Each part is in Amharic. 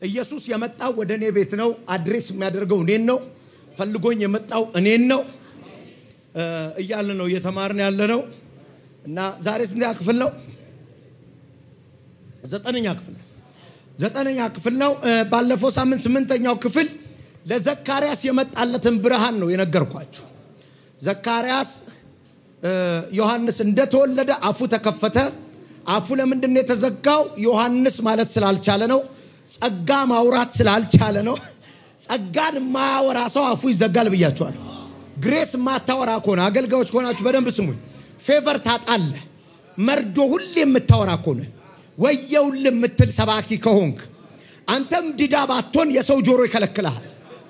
ኢየሱስ የመጣው ወደ እኔ ቤት ነው። አድሬስ የሚያደርገው እኔን ነው። ፈልጎኝ የመጣው እኔን ነው እያለ ነው እየተማርን ያለ ነው እና ዛሬ ስንተኛ ክፍል ነው? ዘጠነኛ ክፍል ነው። ዘጠነኛ ክፍል ነው። ባለፈው ሳምንት ስምንተኛው ክፍል ለዘካርያስ የመጣለትን ብርሃን ነው የነገርኳችሁ። ዘካርያስ ዮሐንስ እንደተወለደ አፉ ተከፈተ። አፉ ለምንድን ነው የተዘጋው? ዮሐንስ ማለት ስላልቻለ ነው። ጸጋ ማውራት ስላልቻለ ነው። ጸጋን የማያወራ ሰው አፉ ይዘጋል ብያቸዋል። ግሬስ የማታወራ ከሆነ አገልጋዮች ከሆናችሁ በደንብ ስሙኝ። ፌቨር ታጣለህ። መርዶ ሁሌ የምታወራ ከሆነ ወየውል የምትል ሰባኪ ከሆንክ አንተም ዲዳ ባትሆን የሰው ጆሮ ይከለክልሃል።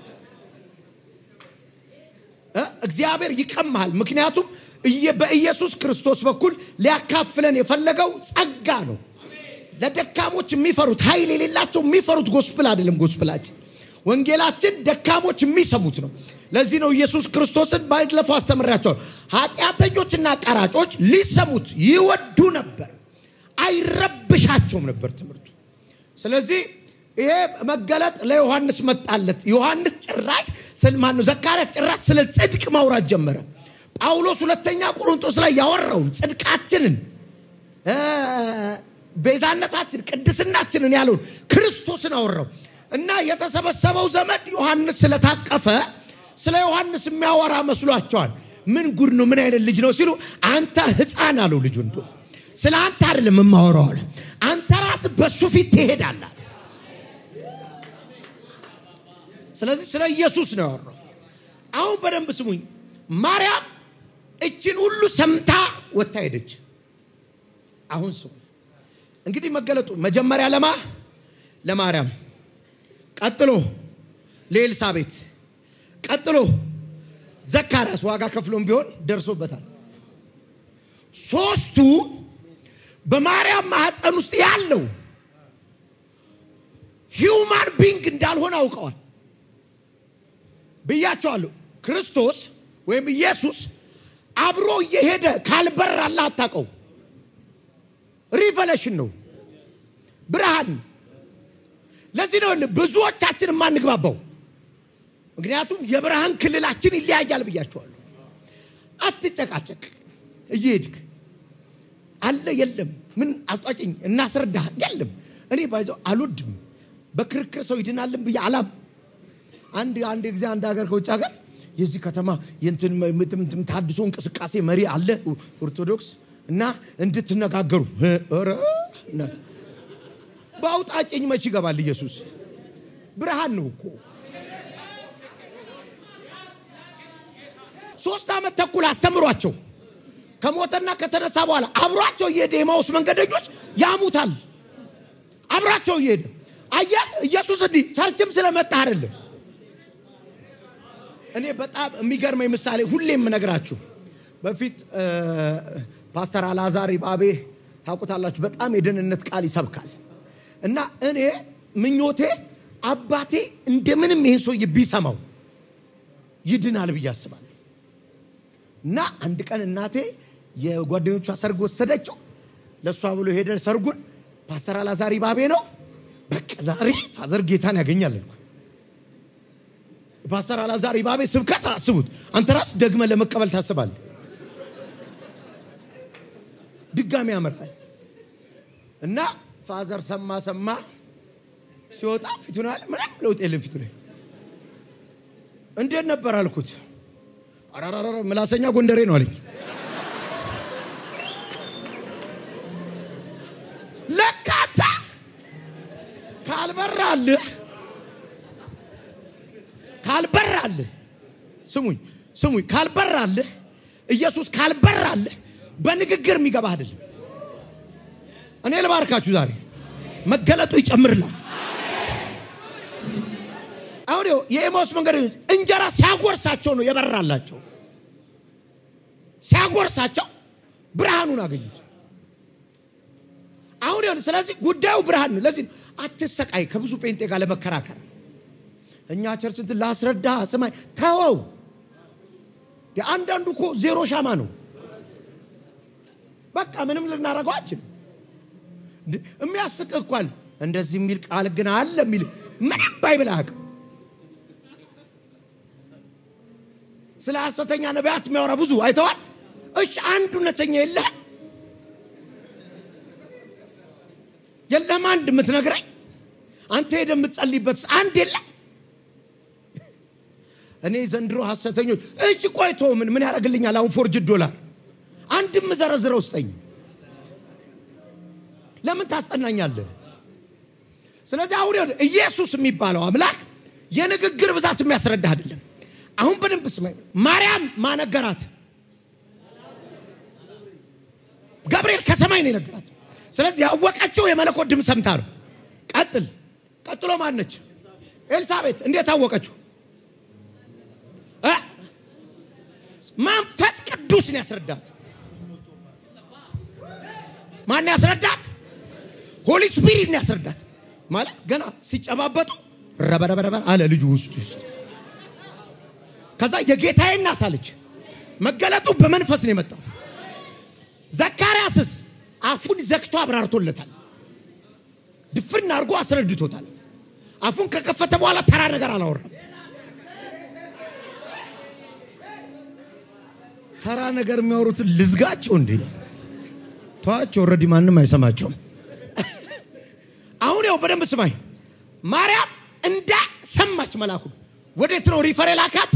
እግዚአብሔር ይቀማሃል። ምክንያቱም በኢየሱስ ክርስቶስ በኩል ሊያካፍለን የፈለገው ጸጋ ነው። ለደካሞች የሚፈሩት ኃይል የሌላቸው የሚፈሩት ጎስፕል አይደለም። ጎስፕላችን ወንጌላችን ደካሞች የሚሰሙት ነው። ለዚህ ነው ኢየሱስ ክርስቶስን ባለፈው አስተምሬያቸዋል። ኃጢአተኞችና ቀራጮች ሊሰሙት ይወዱ ነበር፣ አይረብሻቸውም ነበር ትምህርቱ። ስለዚህ ይሄ መገለጥ ለዮሐንስ መጣለት። ዮሐንስ ጭራሽ ስልማን ነው ዘካርያስ ጭራሽ ስለ ጽድቅ ማውራት ጀመረ። ጳውሎስ ሁለተኛ ቆሮንቶስ ላይ ያወራውን ጽድቃችንን፣ ቤዛነታችን፣ ቅድስናችንን ያለውን ክርስቶስን አወራው እና የተሰበሰበው ዘመድ ዮሐንስ ስለታቀፈ ስለ ዮሐንስ የሚያወራ መስሏቸዋል። ምን ጉድ ነው? ምን አይነት ልጅ ነው ሲሉ አንተ ሕፃን አለው ልጁ። እንዶ ስለ አንተ አይደለም የማወራው አለ። አንተ ራስ በሱ ፊት ትሄዳለህ። ስለዚህ ስለ ኢየሱስ ነው ያወራው። አሁን በደንብ ስሙኝ። ማርያም እችን ሁሉ ሰምታ ወታ ሄደች። አሁን ስሙ እንግዲህ መገለጡ መጀመሪያ ለማ ለማርያም፣ ቀጥሎ ለኤልሳቤት፣ ቀጥሎ ዘካርያስ ዋጋ ከፍሎም ቢሆን ደርሶበታል። ሶስቱ በማርያም ማህፀን ውስጥ ያለው ሂውማን ቢንግ እንዳልሆነ አውቀዋል ብያቸዋለሁ። ክርስቶስ ወይም ኢየሱስ አብሮ እየሄደ ካልበራላ አታውቀው። ሪቨሌሽን ነው፣ ብርሃን። ለዚህ ነው ብዙዎቻችን የማንግባባው። ምክንያቱም የብርሃን ክልላችን ይለያያል ብያቸዋለሁ። አትጨቃጨቅ፣ እየሄድክ አለ የለም፣ ምን አስጧጭኝ እናስረዳ የለም። እኔ ባይዘው አልወድም፣ በክርክር ሰው ይድናልን ብዬ አላም አንድ አንድ ጊዜ አንድ ሀገር ከውጭ ሀገር የዚህ ከተማ የእንትን ታድሶ እንቅስቃሴ መሪ አለ ኦርቶዶክስ እና እንድትነጋገሩ ኧረ በአውጣጭኝ መች ይገባል ኢየሱስ ብርሃን ነው እኮ ሶስት ዓመት ተኩል አስተምሯቸው ከሞተና ከተነሳ በኋላ አብሯቸው እየሄደ የማውስ መንገደኞች ያሙታል አብሯቸው እየሄደ አየህ ኢየሱስ እንዲህ ቸርችም ስለመጣ አይደለም እኔ በጣም የሚገርመኝ ምሳሌ ሁሌ የምነግራችሁ በፊት ፓስተር አልዓዛር ባቤ ታውቁታላችሁ። በጣም የደህንነት ቃል ይሰብካል እና እኔ ምኞቴ አባቴ እንደምንም ይሄ ሰውዬ ቢሰማው ይድናል ብዬ አስባለሁ። እና አንድ ቀን እናቴ የጓደኞቿ ሰርግ ወሰደችው። ለእሷ ብሎ ሄደ ሰርጉን። ፓስተር አልዓዛር ባቤ ነው። በቃ ዛሬ ፋዘር ጌታን ያገኛል አልኩ። ፓስተር አልዓዛር ባቤ ስብከት አስቡት። አንተ ራስ ደግመ ለመቀበል ታስባለህ። ድጋሚ ያምራል እና ፋዘር ሰማ ሰማ ሲወጣ ፊቱን አለ ምንም ለውጥ የለም ፊቱ ላይ። እንዴት ነበር አልኩት። አራራራ ምላሰኛ ጎንደሬ ነው አለኝ። ለካታ ካልበራልህ ካልበራልህ ስሙኝ ስሙኝ፣ ካልበራልህ ኢየሱስ ካልበራልህ በንግግር የሚገባ አይደለም። እኔ ልባርካችሁ ዛሬ መገለጡ ይጨምርላችሁ። አሁን የኤማውስ መንገደኞች እንጀራ ሲያጎርሳቸው ነው የበራላቸው። ሲያጎርሳቸው ብርሃኑን አገኙት። አሁን ይሁን። ስለዚህ ጉዳዩ ብርሃን ነው። ለዚህ አትሰቃይ ከብዙ ጴንጤ ጋር ለመከራከር እኛ ቸርች እንትን ላስረዳ ስማይ ተወው። አንዳንዱ እኮ ዜሮ ሻማ ነው። በቃ ምንም ልናደርገው አንችልም። የሚያስቅ እኳል እንደዚህ የሚል ቃል ግን አለ የሚል ምንም ባይብል አያውቅም። ስለ ሐሰተኛ ነቢያት የሚያወራ ብዙ አይተዋል። እሺ አንድ እውነተኛ የለህ የለም አንድ የምትነግረኝ አንተ ሄደህ የምትጸልይበት አንድ የለም። እኔ ዘንድሮ ሐሰተኞች እሺ ቆይቶ ምን ምን ያደርግልኛል? አሁን ፎርጅድ ዶላር አንድም ዘረዝረው ስጠኝ። ለምን ታስጠናኛለህ? ስለዚህ አሁን ይኸውልህ ኢየሱስ የሚባለው አምላክ የንግግር ብዛት የሚያስረዳ አይደለም። አሁን በደንብ ስማኝ። ማርያም ማነገራት ገብርኤል ከሰማይ ነው የነገራት። ስለዚህ ያወቀችው የመለኮት ድምፅ ሰምታ ነው። ቀጥል ቀጥሎ ማነች? ኤልሳቤት እንዴት አወቀችው? እ? መንፈስ ቅዱስን ያስረዳት። ማን ያስረዳት? ሆሊ ስፒሪት ያስረዳት። ማለት ገና ሲጨባበጡ ረበረበረበር አለ ልጁ ውስጥ ውስጥ ከዛ የጌታዬ እናት አለች። መገለጡ በመንፈስ ነው የመጣው። ዘካርያስስ አፉን ዘግቶ አብራርቶለታል። ድፍን አድርጎ አስረድቶታል። አፉን ከከፈተ በኋላ ተራ ነገር አላወራም። ተራ ነገር የሚያወሩትን ልዝጋቸው እንዴ? ተዋቸው። ኦልሬዲ ማንም አይሰማቸውም። አሁን ያው በደንብ ስማኝ። ማርያም እንዳ ሰማች መልአኩን ወዴት ነው ሪፈር የላካት?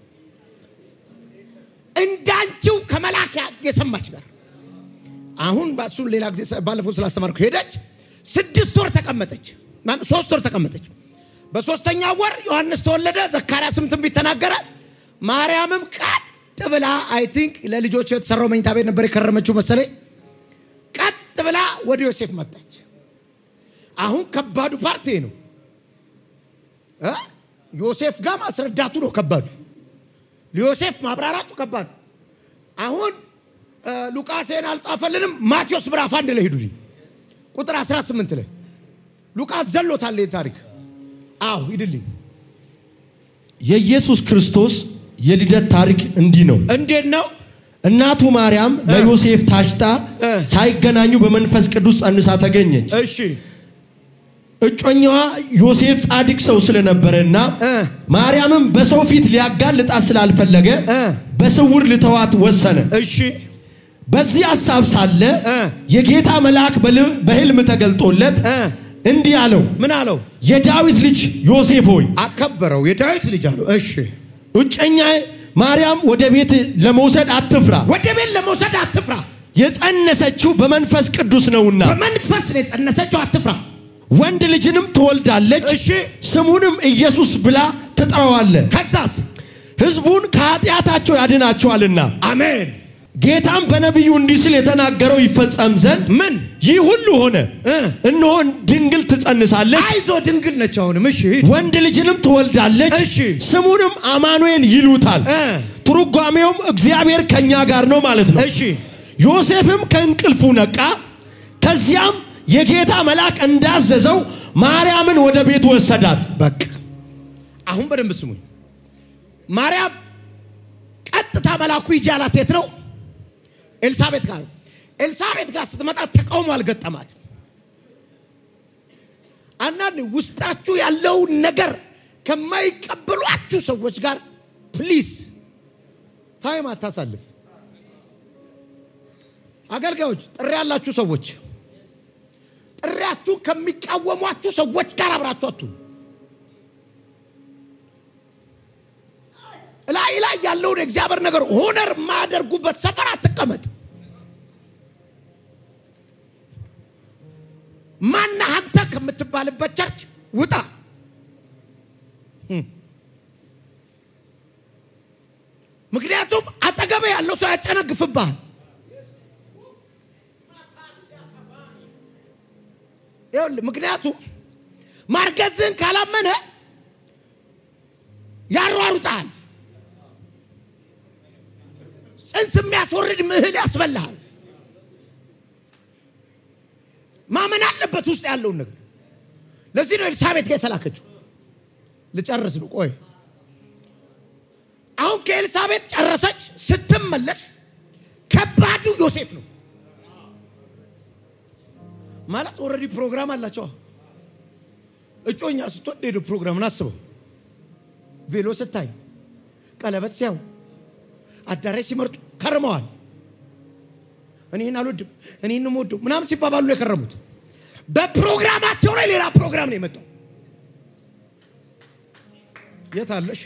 እንዳንቺው ከመላክ የሰማች ጋር አሁን እሱን ሌላ ጊዜ ባለፈው ስላስተማርኩ ሄደች። ስድስት ወር ተቀመጠች፣ ሶስት ወር ተቀመጠች። በሶስተኛ ወር ዮሐንስ ተወለደ። ዘካርያስም ትንቢት ተናገረ። ማርያምም ቀጥ ብላ አይ ቲንክ ለልጆች የተሰራው መኝታ ቤት ነበር የከረመችው መሰለኝ። ቀጥ ብላ ወደ ዮሴፍ መጣች። አሁን ከባዱ ፓርቲ ነው እ ዮሴፍ ጋር ማስረዳቱ ነው ከባዱ። ለዮሴፍ ማብራራቱ ከባዱ። አሁን ሉቃስን አልጻፈልንም። ማቴዎስ ምዕራፍ አንድ ላይ ሂዱልኝ ቁጥር 18 ላይ ሉቃስ ዘሎታል ይህ ታሪክ። አዎ ሂድልኝ። የኢየሱስ ክርስቶስ የልደት ታሪክ እንዲህ ነው። እንዴት ነው? እናቱ ማርያም ለዮሴፍ ታጭታ እ። ሳይገናኙ በመንፈስ ቅዱስ ጸንሳ ተገኘች። እሺ እጮኛዋ ዮሴፍ ጻድቅ ሰው ስለነበረና እ። ማርያምም በሰው ፊት ሊያጋልጣት ስላልፈለገ እ። በስውር ልተዋት ወሰነ። እሺ በዚህ ሐሳብ ሳለ እ። የጌታ መልአክ በል- በሕልም ተገልጦለት እ። እንዲህ አለው፣ ምን አለው? የዳዊት ልጅ ዮሴፍ ሆይ አከበረው። የዳዊት ልጅ አለው። እሺ እጮኛ ማርያም ወደ ቤት ለመውሰድ አትፍራ፣ ወደ ቤት ለመውሰድ አትፍራ። የጸነሰችው በመንፈስ ቅዱስ ነውና በመንፈስ ነው የጸነሰችው። አትፍራ። ወንድ ልጅንም ትወልዳለች፣ እሺ ስሙንም ኢየሱስ ብላ ትጠራዋለህ። ከዛስ? ሕዝቡን ከኃጢአታቸው ያድናቸዋልና። አሜን። ጌታም በነቢዩ እንዲህ ሲል የተናገረው ይፈጸም ዘንድ ምን ይህ ሁሉ ሆነ። እ። እነሆ ድንግል ትጸንሳለች፣ አይዞ ድንግል ነች። አሁንም እሺ ሂድ። ወንድ ልጅንም ትወልዳለች፣ እሺ። ስሙንም አማኑኤል ይሉታል። እ። ትርጓሜውም እግዚአብሔር ከኛ ጋር ነው ማለት ነው። እሺ ዮሴፍም ከእንቅልፉ ነቃ። ከዚያም የጌታ መልአክ እንዳዘዘው ማርያምን ወደ ቤቱ ወሰዳት። በቃ አሁን በደንብ ስሙኝ። ማርያም ቀጥታ መልአኩ ሂጂ አላት። የት ነው? ኤልሳቤት ጋር። ኤልሳቤት ጋር ስትመጣ ተቃውሞ አልገጠማትም። አንዳንድ ውስጣችሁ ያለውን ነገር ከማይቀበሏችሁ ሰዎች ጋር ፕሊዝ ታይም አታሳልፍ። አገልጋዮች፣ ጥሪ ያላችሁ ሰዎች ጥሪያችሁ ከሚቃወሟችሁ ሰዎች ጋር አብራችሁ አትሁኑ። ላይ ላይ ያለውን የእግዚአብሔር ነገር ሆነር የማያደርጉበት ሰፈር አትቀመጥ። ማነህ አንተ ከምትባልበት ቸርች ውጣ። ህም። ምክንያቱም አጠገቤ ያለው ሰው ያጨነግፍብሃል። ይኸውልህ፣ ምክንያቱም ማርገዝህን ካላመነ ያሯሩጣል። ጽንስ የሚያስወርድ ምህል ያስበልሃል። ማመን አለበት ውስጥ ያለውን ነገር። ለዚህ ነው ኤልሳቤት ጋር የተላከችው። ልጨርስ ነው። ቆይ አሁን ከኤልሳቤት ጨረሰች። ስትመለስ ከባዱ ዮሴፍ ነው ማለት ኦልሬዲ ፕሮግራም አላቸው። እጮኛ ስትወድ ሄዶ ፕሮግራምን አስበው። ቬሎ ስታይ፣ ቀለበት ሲያው፣ አዳራሽ ሲመርጡ ከርመዋል። እኔን አልወድም እኔን ወደው ምናምን ሲባባሉ ነው የከረሙት። በፕሮግራማቸው ላይ ሌላ ፕሮግራም ነው የመጣው። የት አለሽ?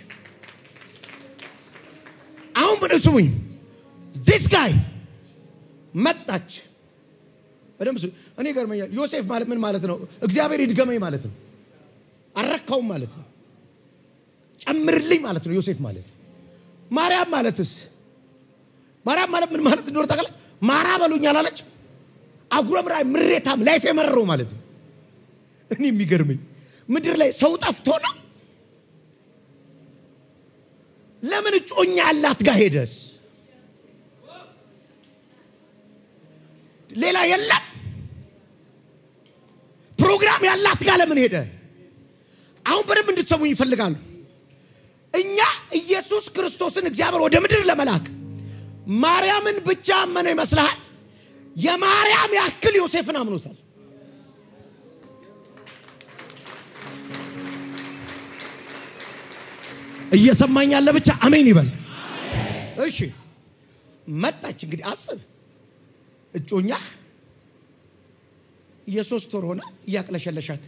አሁን ምን ስሙኝ፣ ዚስ ጋይ መጣች። በደምብ ስሙ። እኔ ገርመኛል። ዮሴፍ ማለት ምን ማለት ነው? እግዚአብሔር ይድገመኝ ማለት ነው። አረካውም ማለት ነው። ጨምርልኝ ማለት ነው። ዮሴፍ ማለት ማርያም ማለትስ ማርያም ማለት ምን ማለት እንደሆነ ታውቃለች? ማራ በሉኝ አላለች? አጉረምራይ ምሬታም ላይፍ የመረረው ማለት ነው። እኔ የሚገርመኝ ምድር ላይ ሰው ጠፍቶ ነው። ለምን እጮኛ ያላት ጋር ሄደስ? ሌላ የለም። ፕሮግራም ያላት ጋር ለምን ሄደ? አሁን በደንብ እንድትሰሙኝ ይፈልጋሉ። እኛ ኢየሱስ ክርስቶስን እግዚአብሔር ወደ ምድር ለመላክ ማርያምን ብቻ አመነው ይመስልሃል? የማርያም ያክል ዮሴፍን አምኖታል። እየሰማኝ ያለ ብቻ አሜን ይበል። እሺ መጣች። እንግዲህ አስብ፣ እጮኛ የሶስት ወር ሆና እያቅለሸለሻት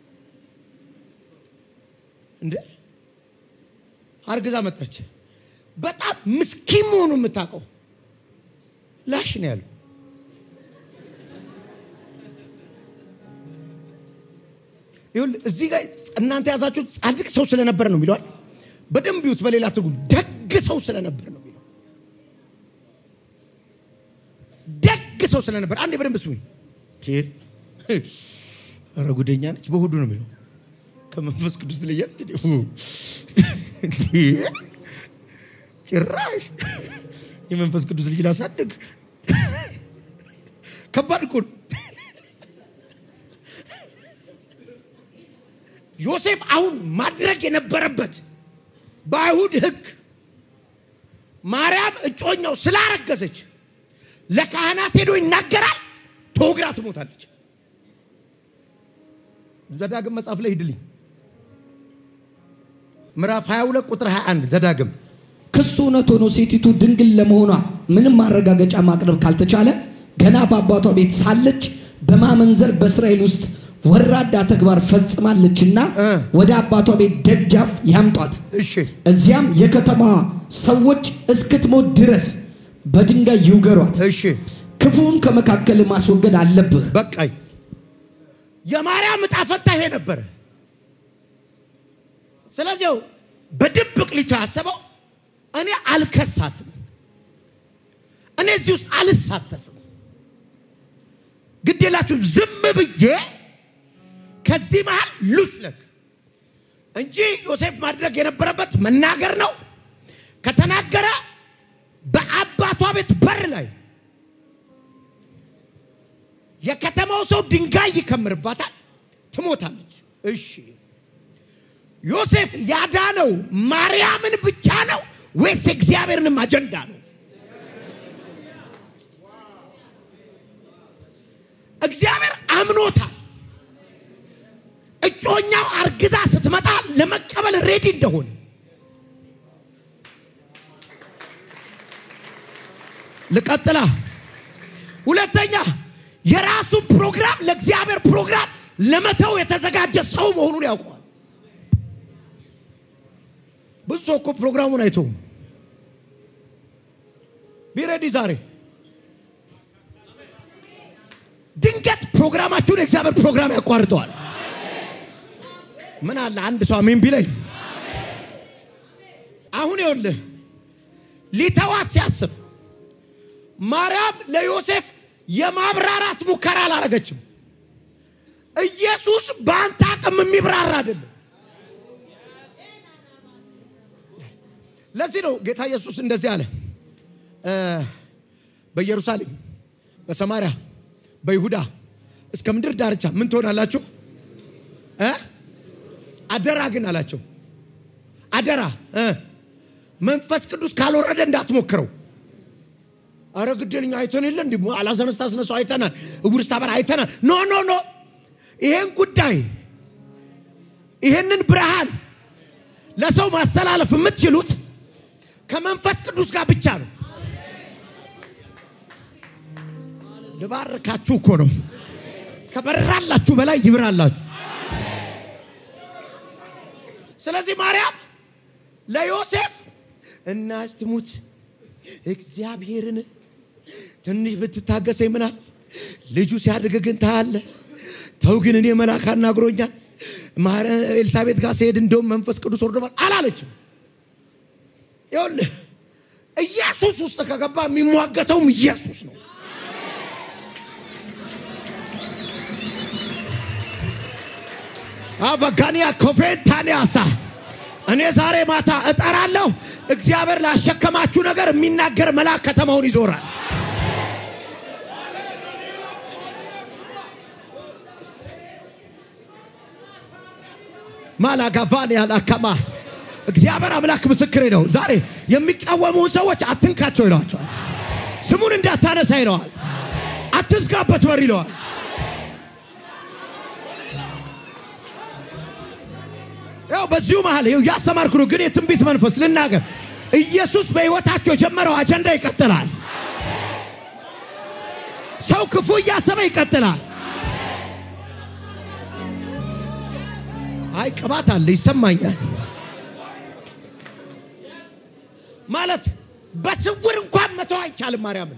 እንደ አርግዛ መጣች። በጣም ምስኪን መሆኑ የምታውቀው ላሽ ነው ያለው። ይኸውልህ እዚህ ላይ እናንተ ያዛችሁት ጻድቅ ሰው ስለነበር ነው የሚለዋል። በደንብ ይዩት። በሌላ ትርጉም ደግ ሰው ስለነበር ነው የሚለው። ደግ ሰው ስለነበር አንዴ በደንብ ስሙኝ። ኧረ ጉደኛ ነች። በሁዱ ነው የሚለው ከመንፈስ ቅዱስ ትለያለች። ጭራሽ የመንፈስ ቅዱስ ልጅ ላሳድግ ከባድ እኮ ነው። ዮሴፍ አሁን ማድረግ የነበረበት በአይሁድ ሕግ ማርያም እጮኛው ስላረገዘች ለካህናት ሄዶ ይናገራል። ተወግራ ትሞታለች። ዘዳግም መጽሐፍ ላይ ሂድልኝ ምዕራፍ 22 ቁጥር 21 ዘዳግም ክሱ እውነት ሆኖ ሴቲቱ ድንግል ለመሆኗ ምንም ማረጋገጫ ማቅረብ ካልተቻለ ገና በአባቷ ቤት ሳለች በማመንዘር በእስራኤል ውስጥ ወራዳ ተግባር ፈጽማለችና እ ወደ አባቷ ቤት ደጃፍ ያምጧት። እሺ እዚያም የከተማዋ ሰዎች እስክትሞት ድረስ በድንጋይ ይውገሯት። እሺ ክፉን ከመካከል ማስወገድ አለብህ። በቃኝ። የማርያም ዕጣ ፈንታ ይሄ ነበረ። ስለዚህ በድብቅ ልጅ ያሰበው እኔ አልከሳትም፣ እኔ እዚህ ውስጥ አልሳተፍም፣ ግዴላችሁ ዝም ብዬ ከዚህ መሃል ሉስለክ እንጂ ዮሴፍ ማድረግ የነበረበት መናገር ነው። ከተናገረ በአባቷ ቤት በር ላይ የከተማው ሰው ድንጋይ ይከምርባታል፣ ትሞታለች። እሺ ዮሴፍ ያዳነው ማርያምን ብቻ ነው ወይስ እግዚአብሔርንም አጀንዳ ነው? እግዚአብሔር አምኖታል። እጮኛው አርግዛ ስትመጣ ለመቀበል ሬዲ እንደሆነ ልቀጥላ። ሁለተኛ የራሱን ፕሮግራም ለእግዚአብሔር ፕሮግራም ለመተው የተዘጋጀ ሰው መሆኑን ያውቀዋል። ብዙ ሰው እኮ ፕሮግራሙን አይተውም። ቢረዲ ዛሬ ድንገት ፕሮግራማችሁን የእግዚአብሔር ፕሮግራም ያቋርጠዋል። ምን አለ አንድ ሰው አሜን ቢለኝ። አሁን ይኸውልህ ሊተዋት ሲያስብ ማርያም ለዮሴፍ የማብራራት ሙከራ አላረገችም። ኢየሱስ በአንተ አቅም የሚብራራ አይደለም። ለዚህ ነው ጌታ ኢየሱስ እንደዚህ አለ። እ በኢየሩሳሌም፣ በሰማርያ፣ በይሁዳ እስከ ምድር ዳርቻ ምን ትሆናላችሁ? እ አደራ ግን አላቸው። አደራ እ መንፈስ ቅዱስ ካልወረደ እንዳትሞክረው። አረ ግደልኛ አይተን የለ እንዲ አላዘነስ ታስነሳው አይተናል። እውር ስታበራ አይተናል። ኖ ኖ ኖ ይሄን ጉዳይ ይህንን ብርሃን ለሰው ማስተላለፍ የምትችሉት ከመንፈስ ቅዱስ ጋር ብቻ ነው። ልባርካችሁ እኮ ነው። ከበራላችሁ በላይ ይብራላችሁ። ስለዚህ ማርያም ለዮሴፍ እናት ትሙት እግዚአብሔርን ትንሽ ብትታገሰኝ ምናል ልጁ ሲያድግ ግን ታያለ። ተው ግን እኔ መልአክ አናግሮኛል። ማረ ኤልሳቤጥ ጋር ሲሄድ እንደውም መንፈስ ቅዱስ ወርዶባል አላለችም። ይኸውልህ ኢየሱስ ውስጥ ከገባ የሚሟገተውም ኢየሱስ ነው። አበጋኒያ ኮፌንታኒያሳ እኔ ዛሬ ማታ እጠራለሁ። እግዚአብሔር ላሸከማችሁ ነገር የሚናገር መልአክ ከተማውን ይዞራል። ማላጋቫን ያላከማ እግዚአብሔር አምላክ ምስክሬ ነው። ዛሬ የሚቃወሙን ሰዎች አትንካቸው ይለዋቸዋል። ስሙን እንዳታነሳ ይለዋል። አትዝጋበት በር ይለዋል። ያው በዚሁ መሀል ይኸው ያስተማርኩ ነው። ግን የትንቢት መንፈስ ልናገር፣ ኢየሱስ በሕይወታቸው የጀመረው አጀንዳ ይቀጥላል። ሰው ክፉ እያሰበ ይቀጥላል። አይ ቅባት አለ ይሰማኛል። ማለት በስውር እንኳን መተው አይቻልም። ማርያምን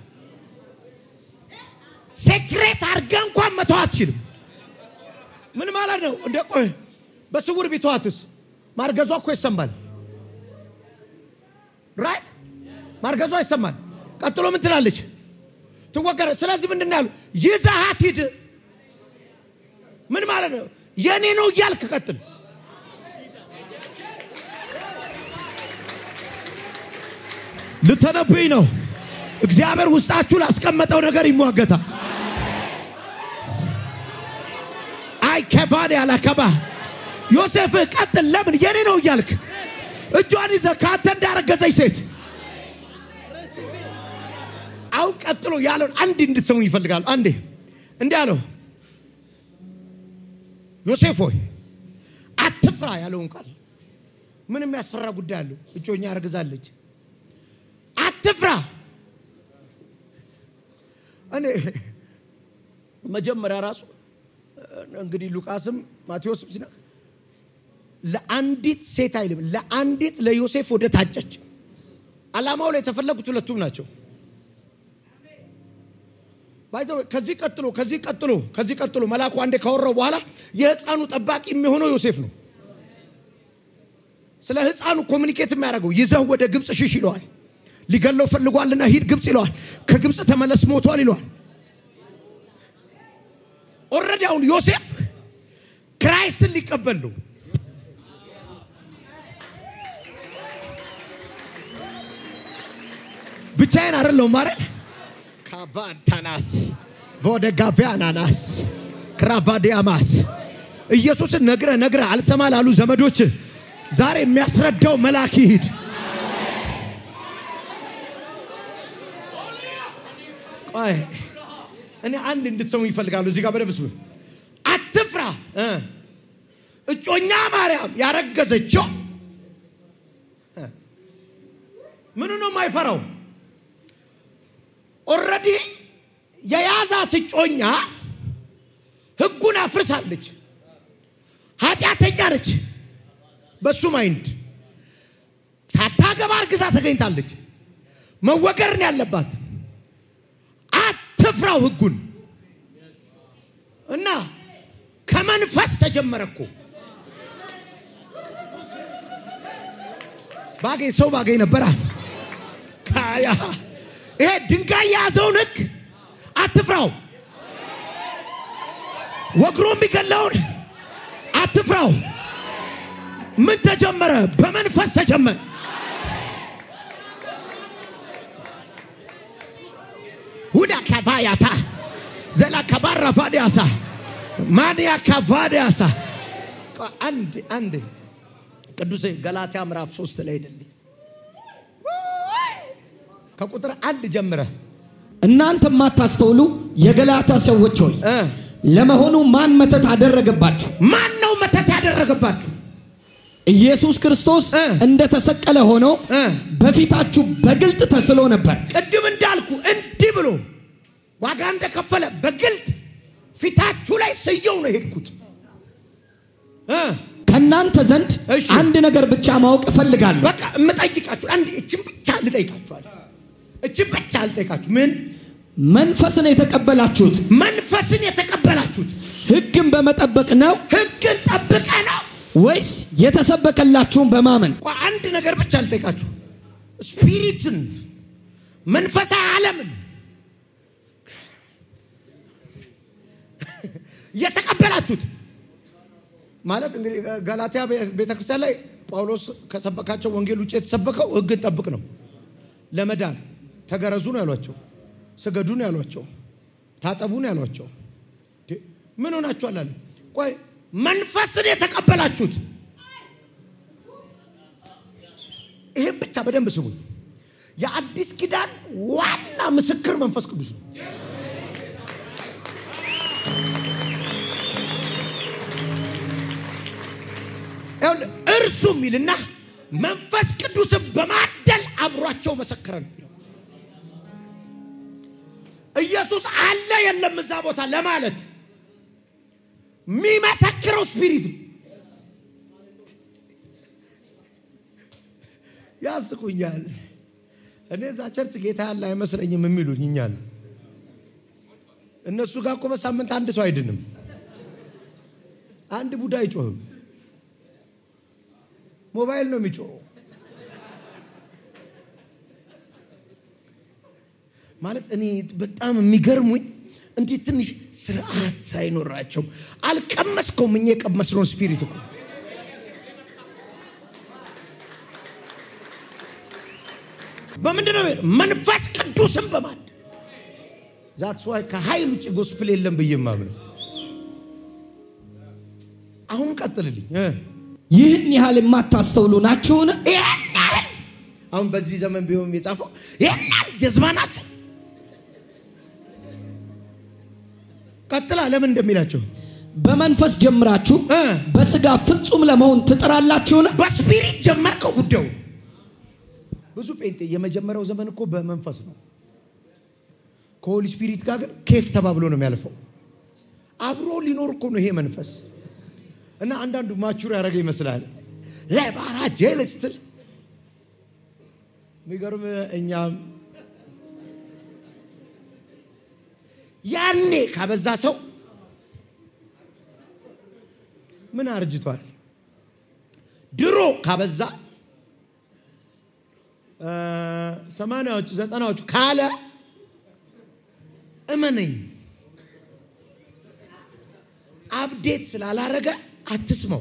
ሴክሬት አድርገ እንኳን መተው አትችልም። ምን ማለት ነው? እንደ ቆይ በስውር ቢተዋትስ ማርገዟ እኮ ይሰማል። ራይት ማርገዟ ይሰማል። ቀጥሎ ምን ትላለች? ትወገረ። ስለዚህ ምንድን ነው ያሉ? ይዘሃት ሂድ። ምን ማለት ነው? የኔ ነው እያልክ ቀጥል። ልተነብይ ነው። እግዚአብሔር ውስጣችሁ ላስቀመጠው ነገር ይሟገታል። አይ ከፋን ያላከባ ዮሴፍ ቀጥል። ለምን የኔ ነው እያልክ እጇን ይዘህ ከአንተ እንዳረገዘች ሴት አሁን ቀጥሎ ያለውን አንድ እንድትሰሙ ይፈልጋሉ። አንዴ እንዲህ አለው ዮሴፍ ሆይ አትፍራ ያለውን ቃል ምን የሚያስፈራ ጉዳይ አለው? እጮኛ አርግዛለች። አትፍራ። እኔ መጀመሪያ ራሱ እንግዲህ ሉቃስም ማቴዎስም ሲና ለአንዲት ሴት አይልም፣ ለአንዲት ለዮሴፍ ወደ ታጨች። ዓላማው ላይ የተፈለጉት ሁለቱም ናቸው። ከዚህ ቀጥሎ ከዚህ ቀጥሎ ከዚህ ቀጥሎ መልአኩ አንዴ ካወራው በኋላ የህፃኑ ጠባቂ የሚሆነው ዮሴፍ ነው። ስለ ህፃኑ ኮሚኒኬት የሚያደርገው ይዘው ወደ ግብፅ ሽሽ ይለዋል። ሊገለው ፈልጓልና ሂድ ግብፅ ይለዋል። ከግብፅ ተመለስ ሞቷል ይለዋል። ኦልሬዲ አሁን ዮሴፍ ክራይስትን ሊቀበል ነው። ብቻዬን አይደለሁም ማለት ካቫንታናስ ቮደጋቪያናናስ ክራቫዲያማስ ኢየሱስን ነግረ ነግረ አልሰማ ላሉ ዘመዶች ዛሬ የሚያስረዳው መልአክ ይሂድ። ቆይ እኔ አንድ እንድትሰሙ ይፈልጋሉ። እዚህ ጋር በደንብ ስሙ። አትፍራ። እጮኛ ማርያም ያረገዘችው ምኑ ነው የማይፈራው? ኦልሬዲ የያዛት እጮኛ ህጉን አፍርሳለች። ኃጢአተኛ ነች። በሱ ማይንድ ሳታገባ እርግዛ ተገኝታለች። መወገር ነው ያለባት። አትፍራው ህጉን እና ከመንፈስ ተጀመረ እኮ ባገኝ ሰው ባገኝ ነበራ ካያ ይሄ ድንጋይ የያዘውን ህግ አትፍራው። ወግሮ የሚገለውን አትፍራው። ምን ተጀመረ? በመንፈስ ተጀመረ። ሁዳ ካቫያታ ዘላ ከባራ ፋዲያሳ ማንያ ካቫዲያሳ አንድ አንድ ቅዱሴ ገላትያ ምዕራፍ ሶስት ላይ ሄድልኝ ከቁጥር አንድ ጀምረ እናንተ የማታስተውሉ የገላታ ሰዎች ሆይ ለመሆኑ ማን መተት አደረገባችሁ? ማን ነው መተት ያደረገባችሁ? ኢየሱስ ክርስቶስ እ። እንደተሰቀለ ሆኖ እ። በፊታችሁ በግልጥ ተስሎ ነበር። ቅድም እንዳልኩ እንዲህ ብሎ ዋጋ እንደከፈለ በግልጥ ፊታችሁ ላይ ስየው ነው የሄድኩት እ ከእናንተ ዘንድ እሺ። አንድ ነገር ብቻ ማወቅ እፈልጋለሁ። በቃ የምጠይቃችሁ አንድ እችን ብቻ ልጠይቃችኋል። እችን ብቻ ልጠይቃችሁ። ምን መንፈስን የተቀበላችሁት መንፈስን የተቀበላችሁት ሕግን በመጠበቅ ነው ሕግን ጠብቀ ነው? ወይስ የተሰበከላችሁን በማመን? ቆይ አንድ ነገር ብቻ ልጠይቃችሁ። ስፒሪትን መንፈሳዊ ዓለምን የተቀበላችሁት ማለት እንግዲህ ገላትያ ቤተክርስቲያን ላይ ጳውሎስ ከሰበካቸው ወንጌል ውጭ የተሰበከው ሕግን ጠብቅ ነው። ለመዳን ተገረዙ ነው ያሏቸው፣ ስገዱ ነው ያሏቸው፣ ታጠቡ ነው ያሏቸው። እንዴ፣ ምን ሆናችኋል አለ። ቆይ መንፈስን የተቀበላችሁት ይህም ብቻ በደንብ ስሙኝ። የአዲስ ኪዳን ዋና ምስክር መንፈስ ቅዱስ ነው። ይኸውልህ እርሱ የሚልና መንፈስ ቅዱስን በማደል አብሯቸው መሰከረ ነው። ኢየሱስ አለ የለም እዛ ቦታ ለማለት የሚመሰክረው ስፒሪት ነው። ያስቁኛል። እኔ እዛ ቸርች ጌታ ያለ አይመስለኝም የሚሉኝ እኛን። እነሱ ጋር እኮ በሳምንት አንድ ሰው አይድንም፣ አንድ ቡዳ አይጮህም። ሞባይል ነው የሚጮኸው። ማለት እኔ በጣም የሚገርሙኝ እንዴት ትንሽ ስርዓት ሳይኖራቸው አልቀመስከውም። እኛ የቀመስነውን ስፒሪት እኮ በምንድን ነው የሚሄደው? መንፈስ ቅዱስን በማድ ዛትስ ዋይ ከኃይል ውጭ ጎስፕል የለም ብዬ ማምነው። አሁን ቀጥልልኝ እ ይህን ያህል የማታስተውሉ ናችሁን? ይህን ያህል አሁን በዚህ ዘመን ቢሆን የጻፈው ይህን ያህል ጀዝባ ናቸው። ቀጥላ ለምን እንደሚላቸው በመንፈስ ጀምራችሁ እ በስጋ ፍጹም ለመሆን ትጥራላችሁን? በስፒሪት ጀመርከው ጉዳዩ። ብዙ ጴንጤ የመጀመሪያው ዘመን እኮ በመንፈስ ነው። ከሆሊ ስፒሪት ጋር ግን ኬፍ ተባብሎ ነው የሚያልፈው። አብሮ ሊኖር እኮ ነው ይሄ መንፈስ እና አንዳንዱ ማቹር ያደረገ ይመስላል። ለባራ ጄል ስትል የሚገርም እኛም ያኔ ካበዛ ሰው ምን አርጅቷል? ድሮ ካበዛ እ ሰማንያዎቹ ዘጠናዎቹ ካለ እመነኝ አፕዴት ስላላረገ አትስመው።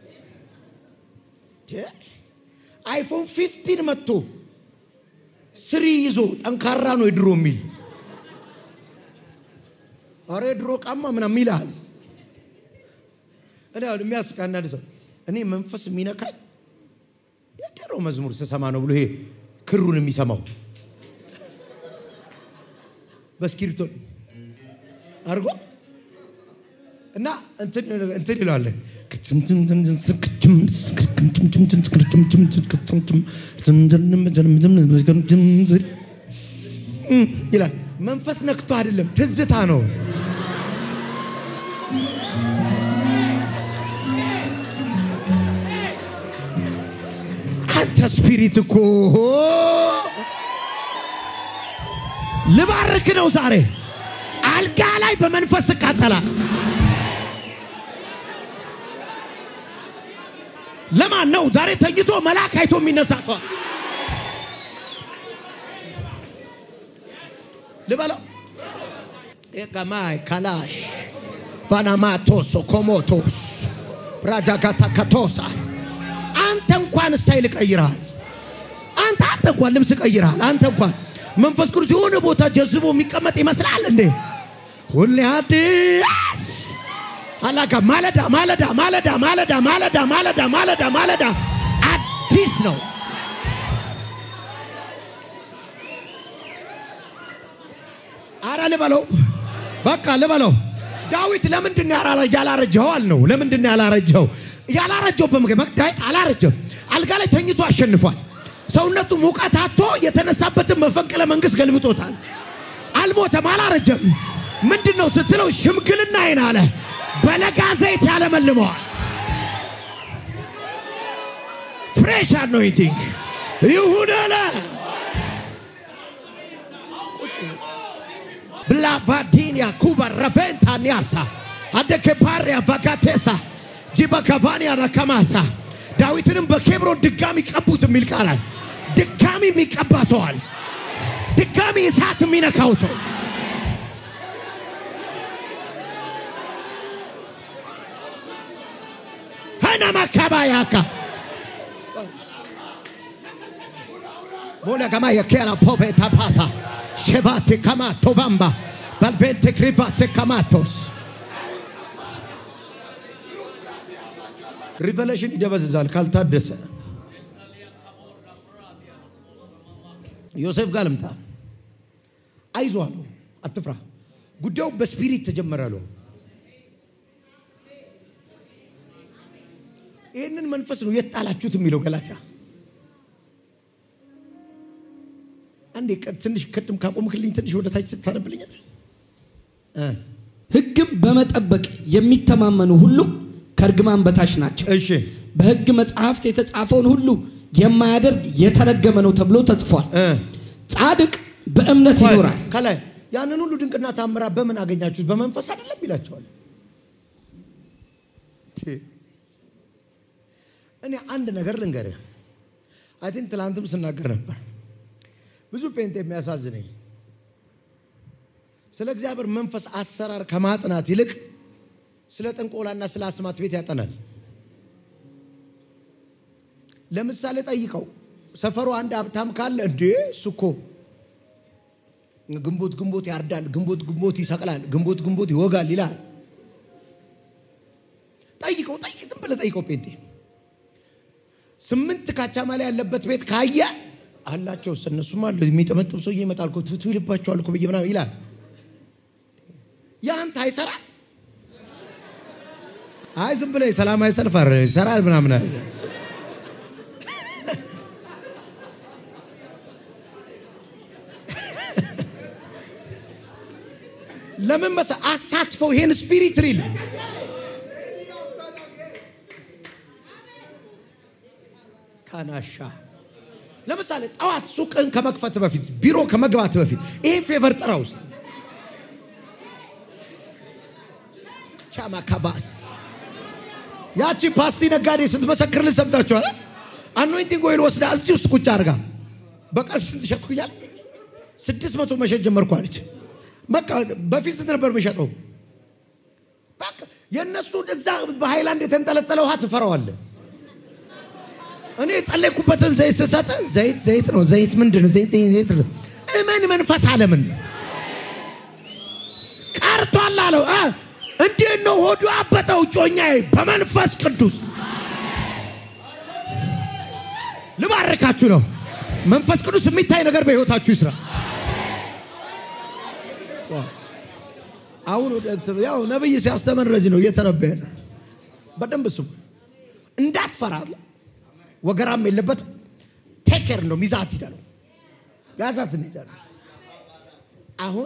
ደ- አይፎን ፊፍቲን መጥቶ ስሪ ይዞ ጠንካራ ነው የድሮ የሚል አረ የድሮ ቃማ ምናምን ይልሃል። እኔ አሁን የሚያስቅ አንዳንድ ሰው እኔ መንፈስ የሚነካኝ የድሮ መዝሙር ስሰማ ነው ብሎ ይሄ ክሩን የሚሰማው በእስክሪብቶ አድርጎ እና እንትን እንትን ይለዋለን ይላል። መንፈስ ነክቶ አይደለም፣ ትዝታ ነው። አንተ ስፒሪት እኮ ልባርክ ነው ዛሬ አልጋ ላይ በመንፈስ ትቃጠላል። ለማን ነው ዛሬ ተኝቶ መልአክ አይቶ የሚነሳ ሰው ልበለው ኤጋማይ ካላሽ ባናማቶሶ ኮሞቶስ ራጃጋታ ካቶሳ አንተ እንኳን ስታይል ቀይረሃል። አንተ አንተ እንኳን ልብስ ቀይረሃል። አንተ እንኳን መንፈስ ቅዱስ የሆነ ቦታ ጀዝቦ የሚቀመጥ ይመስላል እንዴ? ሁሌ አዲስ አላጋ ማለዳ ማለዳ ማለዳ ማለዳ ማለዳ ማለዳ ማለዳ ማለዳ አዲስ ነው። አረ ልበለው በቃ ልበለው። ዳዊት ለምንድን ነው ያላረ- ያላረጀኸው አልነው። ለምንድን ነው ያላረጀኸው? ያላረጀው በምግብ ዳዊት አላረጀም። አልጋ ላይ ተኝቶ አሸንፏል። ሰውነቱ ሙቀት አጥቶ የተነሳበትን መፈንቅለ መንግስት ገልብጦታል። አልሞተም፣ አላረጀም። ምንድን ነው ስትለው ሽምግልና ይን አለ በለጋ ዘይት ያለመልመዋል። ፍሬሽ አኖይንቲንግ ይሁን አለ። ብላቫዲኒያ ኩባ ረቬንታ ኒያሳ አደኬ ፓሪያ ቫጋቴሳ ጂባ ካቫኒያ ናካማሳ ዳዊትንም በኬብሮን ድጋሚ ቀቡት የሚል ቃላል። ድጋሚ የሚቀባ ሰዋል። ድጋሚ እሳት የሚነካው ሰው ሀናማካባያካ ሞላ ገማ የኬራ ፖቬታ ፓሳ ሼቫቴ ከማ ቶቫምባ ባልቬንቴ ክሪቫሴ ከማቶስ ሪቨሌሽን ይደበዝዛል ካልታደሰ። ዮሴፍ ጋር ልምጣ። አይዞ አለው፣ አትፍራ። ጉዳዩ በስፒሪት ተጀመረ አለው። ይህንን መንፈስ ነው የት ጣላችሁት የሚለው ገላትያ አንዴ ቀ- ትንሽ ቅድም ካቆምክልኝ ትንሽ ወደ ታች ታነብልኛል። ሕግም በመጠበቅ የሚተማመኑ ሁሉ ከእርግማን በታች ናቸው። እሺ በሕግ መጽሐፍት የተጻፈውን ሁሉ የማያደርግ የተረገመ ነው ተብሎ ተጽፏል። እ ጻድቅ በእምነት ይኖራል። ከላይ ያንን ሁሉ ድንቅና ታምራ በምን አገኛችሁት? በመንፈስ አይደለም ይላቸዋል። እኔ አንድ ነገር ልንገርህ። አይ ቲንክ ትላንትም ስናገር ነበር። ብዙ ጴንጤ የሚያሳዝነኝ ስለ እግዚአብሔር መንፈስ አሰራር ከማጥናት ይልቅ ስለ ጥንቆላና ስለ አስማት ቤት ያጠናል። ለምሳሌ ጠይቀው ሰፈሩ አንድ ሀብታም ካለ እንዴ እሱ እኮ ግንቦት ግንቦት ያርዳል፣ ግንቦት ግንቦት ይሰቅላል፣ ግንቦት ግንቦት ይወጋል ይላል። ጠይቀው ጠይቅ፣ ዝም ብለህ ጠይቀው። ጴንጤ ስምንት ካቻማላ ያለበት ቤት ካየ አላቸው እነሱም አለ የሚጠመጥም ሰውዬ ይመጣል እኮ ትቱ ይልባቸዋል እኮ ብዬ ምናምን ይላል። ያንተ አይሰራ አይ ዝም ብለህ ሰላማዊ ሰልፍ አረ ይሰራል ምናምን አለ። ለምን መሰ አሳትፈው ይሄን ስፒሪት ሪል ካናሻ ለምሳሌ ጠዋት ሱቅን ከመክፈት በፊት ቢሮ ከመግባት በፊት ይሄ ፌቨር ጥራ ውስጥ ቻማ ካባስ ያቺ ፓስቲ ነጋዴ ስትመሰክር ልሰምታችኋል። አኖይንቲንግ ኦይል ወስዳ እዚህ ውስጥ ቁጭ አድርጋ በቀን ስንት ሸጥኩ እያለ ስድስት መቶ መሸጥ ጀመርኩ አለች። በቃ በፊት ስንት ነበር መሸጠው? በቃ የእነሱ እዛ በሃይላንድ የተንጠለጠለ ውሃ ትፈራዋለህ። እኔ የጸለይኩበትን ዘይት ስሰጥ ዘይት ዘይት ነው። ዘይት ምንድን ነው? ዘይት ዘይት ነው። እመን መንፈስ አለምን ቀርቷል አለው። እ እንዴት ነው ሆዱ አበጠው ጮኛዬ በመንፈስ ቅዱስ ልባርካችሁ ነው። መንፈስ ቅዱስ የሚታይ ነገር በሕይወታችሁ ይስራ። አሁን ወደ ያው ነብይ ሲያስተምር እንደዚህ ነው እየተነበየ ነው። በደንብ ስሙ። እንዳትፈራ አለ። ወገራም የለበት ቴኬር ነው ሚዛት ሂዳለሁ ያዛት እንሄዳለን። አሁን